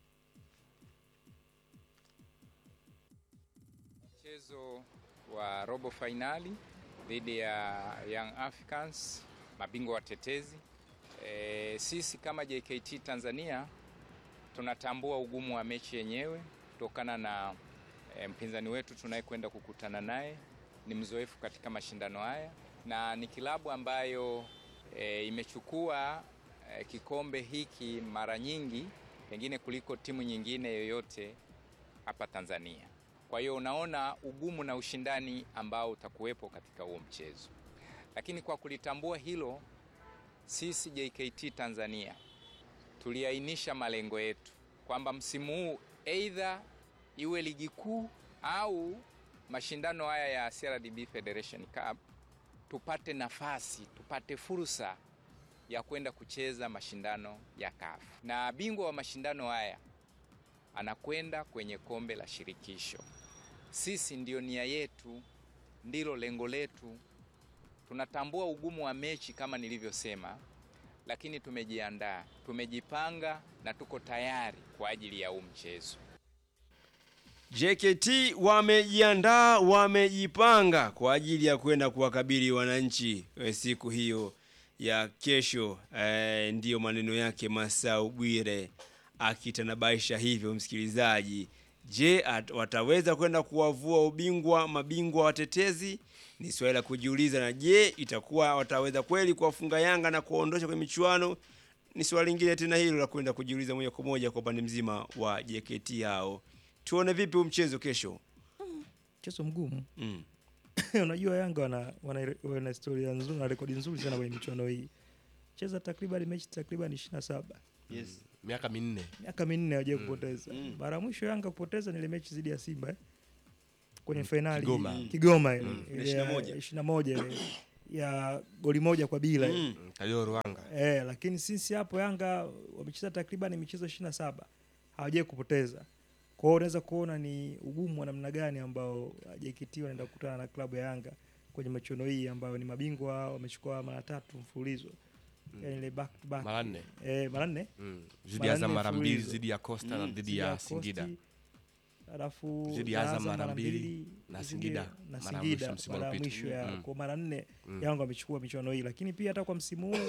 J: Mchezo wa robo fainali dhidi ya Young Africans, mabingwa watetezi. E, sisi kama JKT Tanzania tunatambua ugumu wa mechi yenyewe kutokana na e, mpinzani wetu tunayekwenda kukutana naye ni mzoefu katika mashindano haya na ni kilabu ambayo e, imechukua e, kikombe hiki mara nyingi pengine kuliko timu nyingine yoyote hapa Tanzania. Kwa hiyo unaona ugumu na ushindani ambao utakuwepo katika huo mchezo, lakini kwa kulitambua hilo, sisi JKT Tanzania tuliainisha malengo yetu kwamba msimu huu aidha iwe ligi kuu au mashindano haya ya CRDB Federation Cup tupate nafasi, tupate fursa ya kwenda kucheza mashindano ya CAF, na bingwa wa mashindano haya anakwenda kwenye kombe la shirikisho. Sisi ndio nia yetu, ndilo lengo letu. Tunatambua ugumu wa mechi kama nilivyosema, lakini tumejiandaa, tumejipanga na tuko tayari kwa ajili ya huu mchezo.
B: JKT wamejiandaa, wamejipanga kwa ajili ya kwenda kuwakabili wananchi eh, siku hiyo ya kesho. Eh, ndiyo maneno yake Masau Bwire akitanabaisha hivyo, msikilizaji. Je, at- wataweza kwenda kuwavua ubingwa mabingwa watetezi? Ni swali la kujiuliza. Na je, itakuwa wataweza kweli kuwafunga Yanga na kuwaondosha kwenye michuano? Ni swali lingine tena hilo la kwenda kujiuliza moja kwa moja kwa upande mzima wa JKT hao. Tuone vipi huu mchezo kesho.
D: mchezo mgumu
B: Mm.
D: unajua Yanga wana, wana, wana historia nzuri na rekodi nzuri sana kwenye michuano hii cheza takriban mechi takriban 27
B: Yes.
H: miaka minne
D: miaka minne hawajai kupoteza mara ya mwisho Yanga kupoteza ni ile mechi dhidi ya Simba eh? kwenye fainali
H: Kigoma.
D: Kigoma ile
B: Mm.
D: ile
B: Ile
D: ya
B: 21.
D: 21 ile ya goli moja kwa bila ile.
B: Mm.
H: Kalio Ruanga
D: Eh, lakini sisi hapo Yanga wamecheza takriban michezo 27 hawajai kupoteza. Kwa hiyo unaweza kuona ni ugumu wa namna gani ambao JKT wanaenda kukutana na klabu ya Yanga kwenye michuano hii ambayo ni mabingwa wamechukua mara tatu mfululizo. Yaani ile back to back.
H: mara nne
D: Eh, mara nne.
H: Mm. Zidi
D: Mara
H: ya Azam
D: nne
H: mara mbili
D: mfululizo.
H: zidi ya Costa na
B: Mm.
H: dhidi ya Singida
D: Costi, Alafu
H: Zidi ya
D: na
H: Azam mara mbili, na
D: zidi-
H: Singida
D: na
H: mara ya
D: Singida
H: mwisho msimu
D: mara ya
H: uliopita.
D: mwisho ya
H: Mm.
D: kwa mara nne
H: Mm.
D: Yanga wamechukua michuano hii, lakini pia hata kwa msimu huu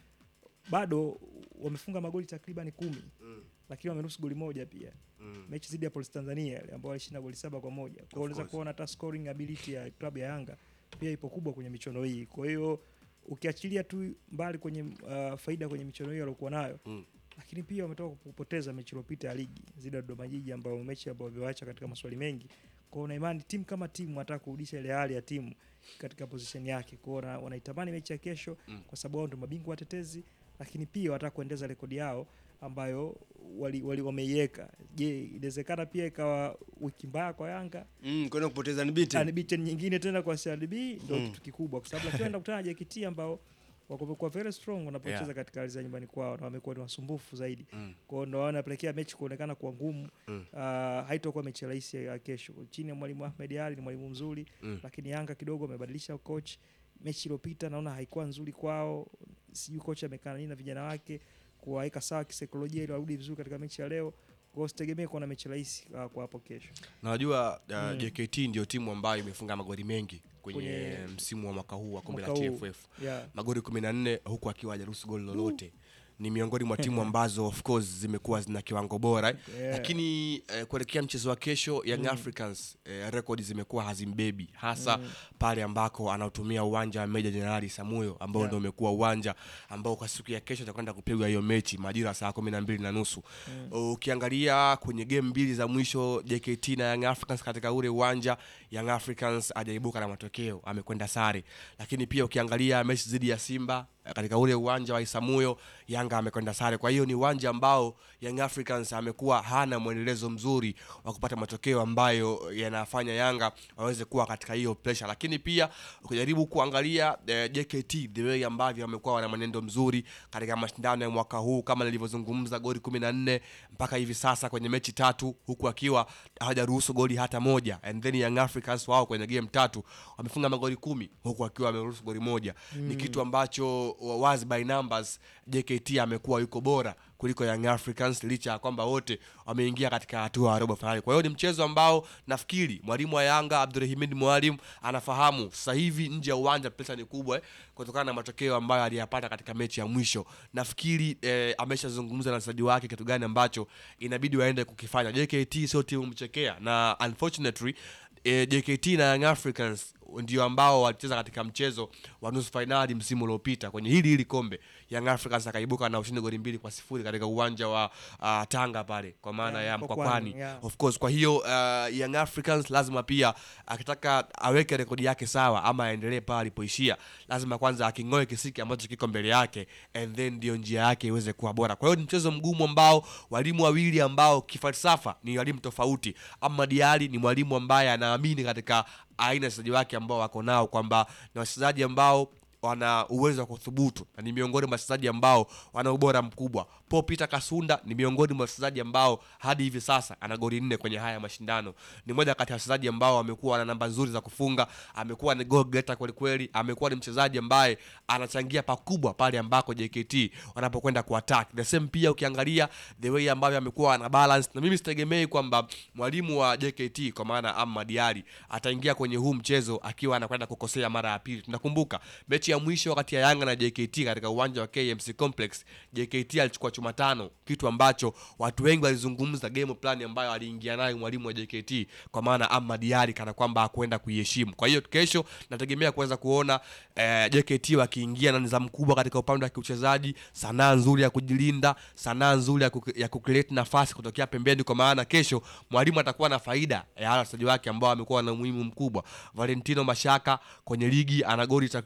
D: bado wamefunga magoli takriban kumi lakini wameruhusu goli moja pia
H: Mm.
D: mechi dhidi ya Police Tanzania ile ambao walishinda goli saba kwa moja. Kwa hiyo unaweza
H: course.
D: kuona hata scoring ability ya klabu ya Yanga pia ipo kubwa kwenye michuano hii. Kwa hiyo ukiachilia tu mbali kwenye uh, faida kwenye michuano hii waliokuwa nayo
H: Mm.
D: lakini pia wametoka kupoteza mechi iliyopita ya ligi dhidi ya Dodoma Jiji ambayo mechi ambayo wamewaacha katika maswali mengi. Kwa hiyo na imani timu kama timu wanataka kurudisha ile hali ya timu katika position yake. Kwa hiyo wana- wanaitamani mechi ya kesho
H: Mm.
D: kwa sababu wao ndio mabingwa watetezi, lakini pia wanataka kuendeza rekodi yao ambayo wali, wali wameiweka. Je, inawezekana pia ikawa wiki mbaya kwa Yanga
B: Mm, kwenda kupoteza ni biti.
D: unbeaten nyingine tena kwa CRDB ndio
B: Mm.
D: kitu kikubwa, kwa sababu akiwa kutana na JKT ambao wamekuwa very strong wanapocheza
H: Yeah.
D: katika ardhi za nyumbani kwao na wamekuwa ni wasumbufu zaidi.
H: Mm.
D: Kwa hiyo ndio wanapelekea mechi kuonekana kuwa ngumu.
H: Mm.
D: Uh, haitakuwa mechi rahisi ya kesho. Chini ya mwalimu Ahmed Ali ni mwalimu mzuri,
H: Mm.
D: lakini Yanga kidogo amebadilisha coach. Mechi iliyopita naona haikuwa nzuri kwao. Sijui kocha amekaa nini na vijana wake kuwaweka sawa kisaikolojia ili warudi vizuri katika mechi ya leo. Kwa hiyo sitegemee kuona mechi rahisi uh, kwa hapo kesho.
H: na najua uh,
D: Mm.
H: JKT ndio timu ambayo imefunga magoli mengi kwenye,
D: Kwenye
H: msimu wa mwaka huu wa kombe la
D: mwaka huu.
H: TFF
D: Yeah.
H: magoli 14 huku akiwa hajaruhusu goli lolote ni miongoni mwa timu ambazo of course zimekuwa zina kiwango bora eh.
D: Yeah.
H: lakini eh, kuelekea mchezo wa kesho Young
D: Mm.
H: Africans eh, rekodi zimekuwa hazimbebi hasa
D: Mm.
H: pale ambako anautumia uwanja wa Meja Jenerali Samuyo ambao
D: Yeah.
H: ndio umekuwa uwanja ambao kwa siku ya kesho itakwenda kupigwa hiyo mechi majira ya saa kumi na mbili na nusu ukiangalia kwenye game mbili za mwisho JKT na Young Africans katika ule uwanja Young Africans hajaibuka na matokeo amekwenda sare lakini pia ukiangalia mechi dhidi ya Simba eh, katika ule uwanja wa Isamuyo Yanga amekwenda sare kwa hiyo ni uwanja ambao Young Africans amekuwa hana mwendelezo mzuri wa kupata matokeo ambayo yanafanya Yanga waweze kuwa katika hiyo pressure lakini pia ukijaribu kuangalia eh, JKT the way ambavyo wamekuwa wana mwenendo mzuri katika mashindano ya mwaka huu kama nilivyozungumza goli 14 mpaka hivi sasa kwenye mechi tatu huku akiwa hawajaruhusu goli hata moja and then Young Africans wao kwenye game tatu wamefunga magoli kumi huku akiwa wameruhusu goli moja ni kitu ambacho wazi by numbers JKT amekuwa yuko bora kuliko Young Africans licha ya kwamba wote wameingia katika hatua ya robo finali. Kwa hiyo ni mchezo ambao nafikiri mwalimu wa Yanga Abdulrahimid Mwalim anafahamu sasa hivi nje ya uwanja pesa ni kubwa eh, kutokana na matokeo ambayo aliyapata katika mechi ya mwisho. Nafikiri eh, ameshazungumza na wachezaji wake kitu gani ambacho inabidi waende kukifanya. JKT sio timu mchekea na unfortunately eh, JKT na Young Africans ndio ambao walicheza katika mchezo wa nusu fainali msimu uliopita kwenye hili hili kombe. Young Africans akaibuka na ushindi goli mbili kwa sifuri katika uwanja wa uh, Tanga pale kwa maana
D: Yeah,
H: ya
D: Mkwakwani,
H: Mkwakwani
D: yeah.
H: of course. Kwa hiyo uh, Young Africans lazima pia akitaka aweke rekodi yake sawa ama aendelee pale alipoishia, lazima kwanza aking'oe kisiki ambacho kiko mbele yake and then ndio njia yake iweze kuwa bora. Kwa hiyo ni mchezo mgumu ambao walimu wawili ambao kifalsafa ni walimu tofauti. Ahmad Ally ni mwalimu ambaye anaamini katika aina ya wachezaji wake ambao wako nao kwamba ni wachezaji ambao wana uwezo wa kuthubutu na ni miongoni mwa wachezaji ambao wana ubora mkubwa. Paul Peter Kasunda ni miongoni mwa wachezaji ambao hadi hivi sasa ana goli nne kwenye haya mashindano. Ni moja kati ya wachezaji ambao amekuwa na namba nzuri za kufunga, amekuwa ni goal getter kweli kweli, amekuwa ni mchezaji ambaye anachangia pakubwa pale ambako JKT wanapokwenda kuattack. The same pia ukiangalia the way ambavyo amekuwa ana balance, na mimi sitegemei kwamba mwalimu wa JKT kwa maana Ahmad Ally ataingia kwenye huu mchezo akiwa anakwenda kukosea mara ya pili. Tunakumbuka mechi ya mwisho kati ya Yanga na JKT katika uwanja wa KMC Complex, JKT alichukua chuma tano, kitu ambacho watu wengi walizungumza game plan ambayo aliingia nayo mwalimu wa JKT kwa maana Ahmad Ally kana kwamba hakwenda kuiheshimu. Kwa hiyo kesho nategemea kuweza kuona eh, JKT wakiingia na nidhamu kubwa katika upande wa kiuchezaji, sanaa nzuri ya kujilinda, sanaa nzuri ya, kuki, ya kucreate nafasi kutokea pembeni, kwa maana kesho mwalimu atakuwa na faida ya wale wachezaji wake ambao wamekuwa na umuhimu mkubwa. Valentino Mashaka kwenye ligi ana goli takriban tatu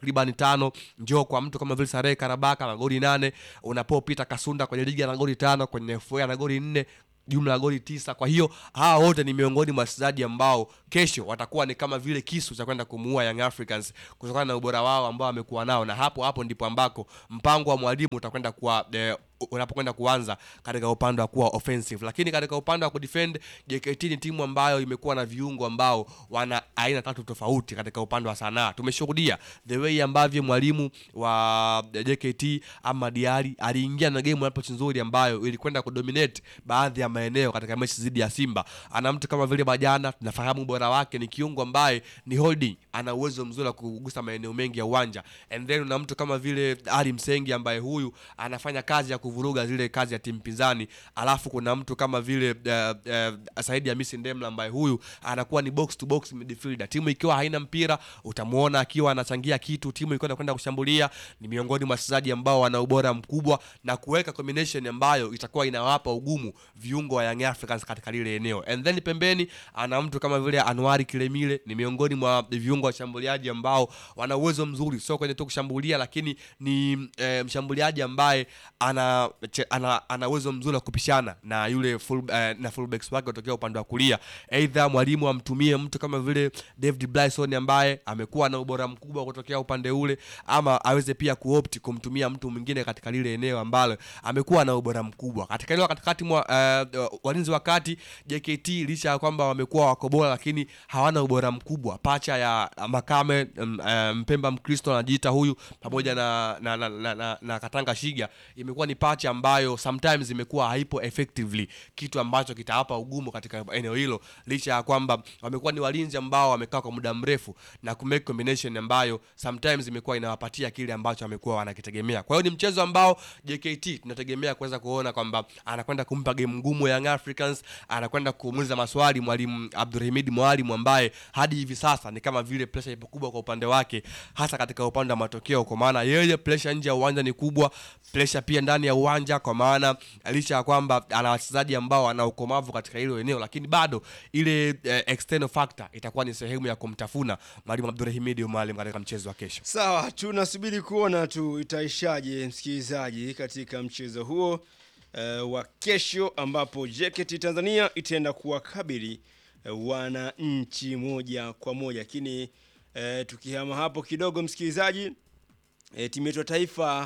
H: tano njoo kwa mtu kama vile Sarehe Karabaka na goli nane unapo Peter Kasunda kwenye ligi ana goli tano kwenye FA ana goli nne jumla ya goli tisa. Kwa hiyo hawa wote ni miongoni mwa wachezaji ambao kesho watakuwa ni kama vile kisu cha kwenda kumuua Young Africans kutokana na ubora wao ambao wamekuwa nao, na hapo hapo ndipo ambako mpango wa mwalimu utakwenda kuwa eh, unapokwenda kuanza katika upande wa kuwa offensive, lakini katika upande wa kudefend, JKT ni timu ambayo imekuwa na viungo ambao wana aina tatu tofauti katika upande wa sanaa. Tumeshuhudia the way ambavyo mwalimu wa JKT ama Diari aliingia na game approach nzuri ambayo ilikwenda kudominate baadhi ya maeneo katika mechi dhidi ya Simba. Ana mtu kama vile Bajana, tunafahamu ubora wake, ni kiungo ambaye ni holding, ana uwezo mzuri wa kugusa maeneo mengi ya uwanja, and then una mtu kama vile Ali Msengi ambaye huyu anafanya kazi ya kuvuruga zile kazi ya timu pinzani, alafu kuna mtu kama vile uh, uh, Saidi Hamisi Ndemla ambaye huyu anakuwa ni box to box midfielder. Timu ikiwa haina mpira utamuona akiwa anachangia kitu, timu ikiwa inakwenda kushambulia, ni miongoni mwa wachezaji ambao wana ubora mkubwa na kuweka combination ambayo itakuwa inawapa ugumu viungo wa Young Africans katika lile eneo. And then pembeni ana mtu kama vile Anwari Kilemile, ni miongoni mwa viungo wa washambuliaji ambao wana uwezo mzuri, sio kwenye tu kushambulia, lakini ni e, mshambuliaji ambaye ana che, ana, ana uwezo mzuri wa kupishana na yule full, eh, na fullbacks wake kutokea upande wa kulia. Aidha mwalimu amtumie mtu kama vile David Blyson ambaye amekuwa na ubora mkubwa kutokea upande ule, ama aweze pia kuopt kumtumia mtu mwingine katika lile eneo ambalo amekuwa na ubora mkubwa katika eneo katikati mwa uh, walinzi wa kati JKT, licha ya kwamba wamekuwa wako bora, lakini hawana ubora mkubwa. Pacha ya Makame um, uh, Mpemba Mkristo anajiita huyu pamoja na na, na, na, na, na Katanga Shiga imekuwa ni pacha ambayo sometimes imekuwa haipo effectively, kitu ambacho kitawapa ugumu katika eneo hilo, licha ya kwamba wamekuwa ni walinzi ambao wamekaa kwa muda mrefu na ku make combination ambayo sometimes imekuwa inawapatia kile ambacho wamekuwa wanakitegemea. Kwa hiyo ni mchezo ambao JKT tunategemea kuweza kuona kwamba anakwenda kumpa game ngumu Young Africans, anakwenda kumuuliza maswali mwalimu Abdulhamid Mwalimu ambaye hadi hivi sasa ni kama vile pressure ipo kubwa kwa upande wake, hasa katika upande wa matokeo, kwa maana yeye pressure nje ya uwanja ni kubwa, pressure pia ndani ya uwanja, kwa maana licha ya kwamba ana wachezaji ambao wana ukomavu katika hilo eneo, lakini bado ile eh, external factor itakuwa ni sehemu ya kumtafuna mwalimu Abdulhamid Mwalimu katika mchezo wa kesho.
B: Sawa, tunasubiri kuona tu itaishaje msikilizaji katika mchezo huo uh, wa kesho ambapo JKT Tanzania itaenda kuwakabili uh, wananchi moja kwa moja. Lakini uh, tukihama hapo kidogo msikilizaji, uh, timu yetu ya taifa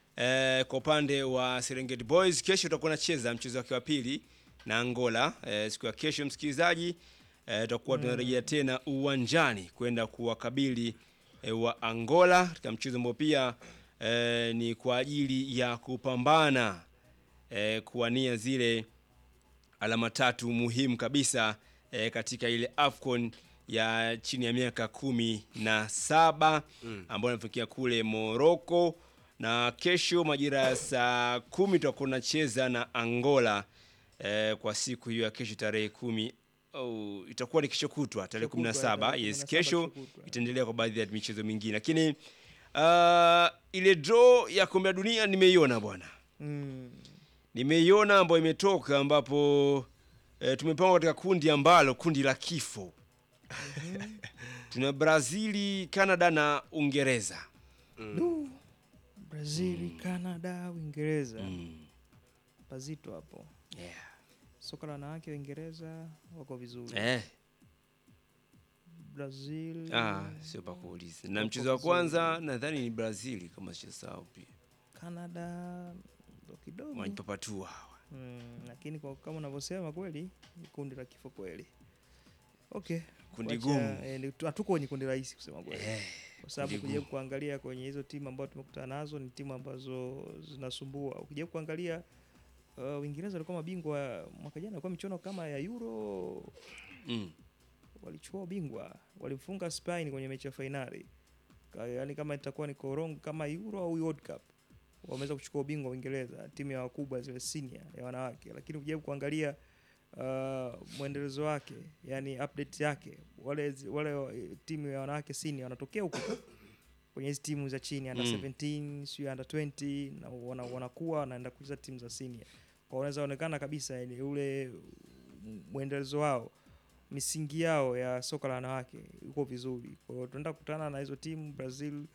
B: uh, kwa upande wa Serengeti Boys kesho utakuwa nacheza mchezo wake wa pili na Angola uh, siku ya kesho msikilizaji, tutakuwa uh, tunarejea tena uwanjani kwenda kuwakabili uh, wa Angola katika mchezo ambao pia uh, ni kwa ajili ya kupambana eh, kuwania zile alama tatu muhimu kabisa eh, katika ile AFCON ya chini ya miaka kumi na saba mm. ambayo inafikia kule Morocco, na kesho majira ya saa kumi tutakuwa tunacheza na Angola eh, kwa siku hiyo ya kesho tarehe kumi oh, itakuwa ni kesho kutwa tarehe kumi na saba yes, kesho itaendelea kwa baadhi ya michezo mingine, lakini uh, ile draw ya kombe la dunia nimeiona bwana
D: Mm.
B: nimeiona ambayo imetoka ambapo e, tumepangwa katika kundi ambalo kundi la kifo tuna Brazili, Canada na Uingereza.
D: Du, Brazil, Canada, Uingereza pazito hapo.
B: Yeah.
D: Soka la wanawake Uingereza wako vizuri.
B: Eh.
D: Brazil
B: Ah, sio pa kuuliza. Na
D: wako
B: mchezo wa
D: vizuri.
B: kwanza nadhani ni Brazili kama sijasahau pia.
D: Canada ndo kidogo
B: Wanajipapatua hawa.
D: mm, lakini kwa kama unavyosema kweli ni kundi la kifo kweli. Okay,
B: Kundi
D: wacha-
B: gumu.
D: eh, ni- tu- hatuko kwenye kundi rahisi kusema kweli
B: Eh,
D: kwa sababu
B: kundi
D: ukija
B: gumu.
D: kuangalia kwenye hizo timu ambazo tumekutana nazo ni timu ambazo zinasumbua. Ukija kuangalia uh, Uingereza walikuwa mabingwa mwaka jana, walikuwa michuano kama ya Euro
B: Mm.
D: walichukua ubingwa, walimfunga Spain kwenye mechi ya fainali. Ka- Yaani kama itakuwa ni korong kama Euro au World Cup, wameweza kuchukua ubingwa Uingereza, timu ya wakubwa zile senior ya wanawake. Lakini ukija kuangalia uh, mwendelezo wake, yani update yake, wale zi- wale eh, timu ya wanawake senior wanatokea huko tu kwenye hizi timu za chini under
B: Mm.
D: 17 sio under 20 na wana, wanakuwa wanaenda kucheza timu za senior. Kwa unaweza onekana kabisa yani ule mwendelezo wao misingi yao ya soka la wanawake iko vizuri. Kwa hiyo tunaenda kukutana na hizo timu Brazil,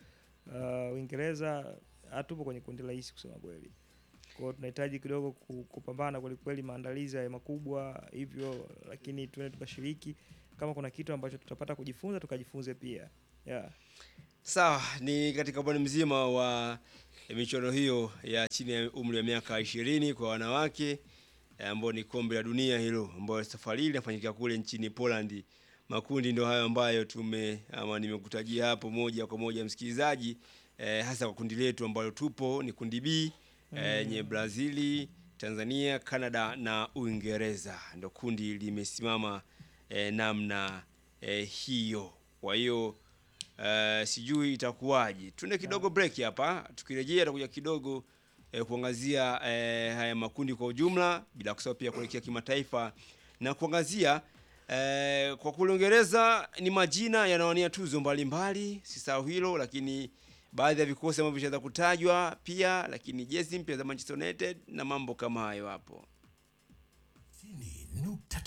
D: uh, Uingereza hatupo kwenye kundi rahisi kusema kweli. Kwa hiyo tunahitaji kidogo ku- kupambana kweli kweli, maandalizi haya makubwa hivyo, lakini tuende tukashiriki. Kama kuna kitu ambacho tutapata kujifunza tukajifunze pia yeah.
B: Sawa, ni katika upande mzima wa michuano hiyo ya chini ya umri wa miaka ishirini kwa wanawake eh, ambao ni kombe la dunia hilo, ambayo safari hii linafanyika kule nchini Poland. Makundi ndio hayo ambayo tume ama nimekutajia hapo moja kwa moja msikilizaji, eh, hasa kwa kundi letu ambalo tupo ni kundi B eh, yenye Brazili, Tanzania, Canada na Uingereza. Ndio kundi limesimama eh, namna eh, hiyo. Kwa hiyo Uh, sijui itakuwaje. Tuende kidogo break hapa, tukirejea tutakuja kidogo eh, kuangazia eh, haya makundi kwa ujumla, bila kusahau pia kuelekea kimataifa na kuangazia eh, kwa kule Uingereza ni majina yanawania tuzo mbalimbali, sisahau hilo, lakini baadhi ya vikosi ambavyo vishaweza kutajwa pia, lakini jezi mpya za Manchester United na mambo kama hayo hapo.
K: nukta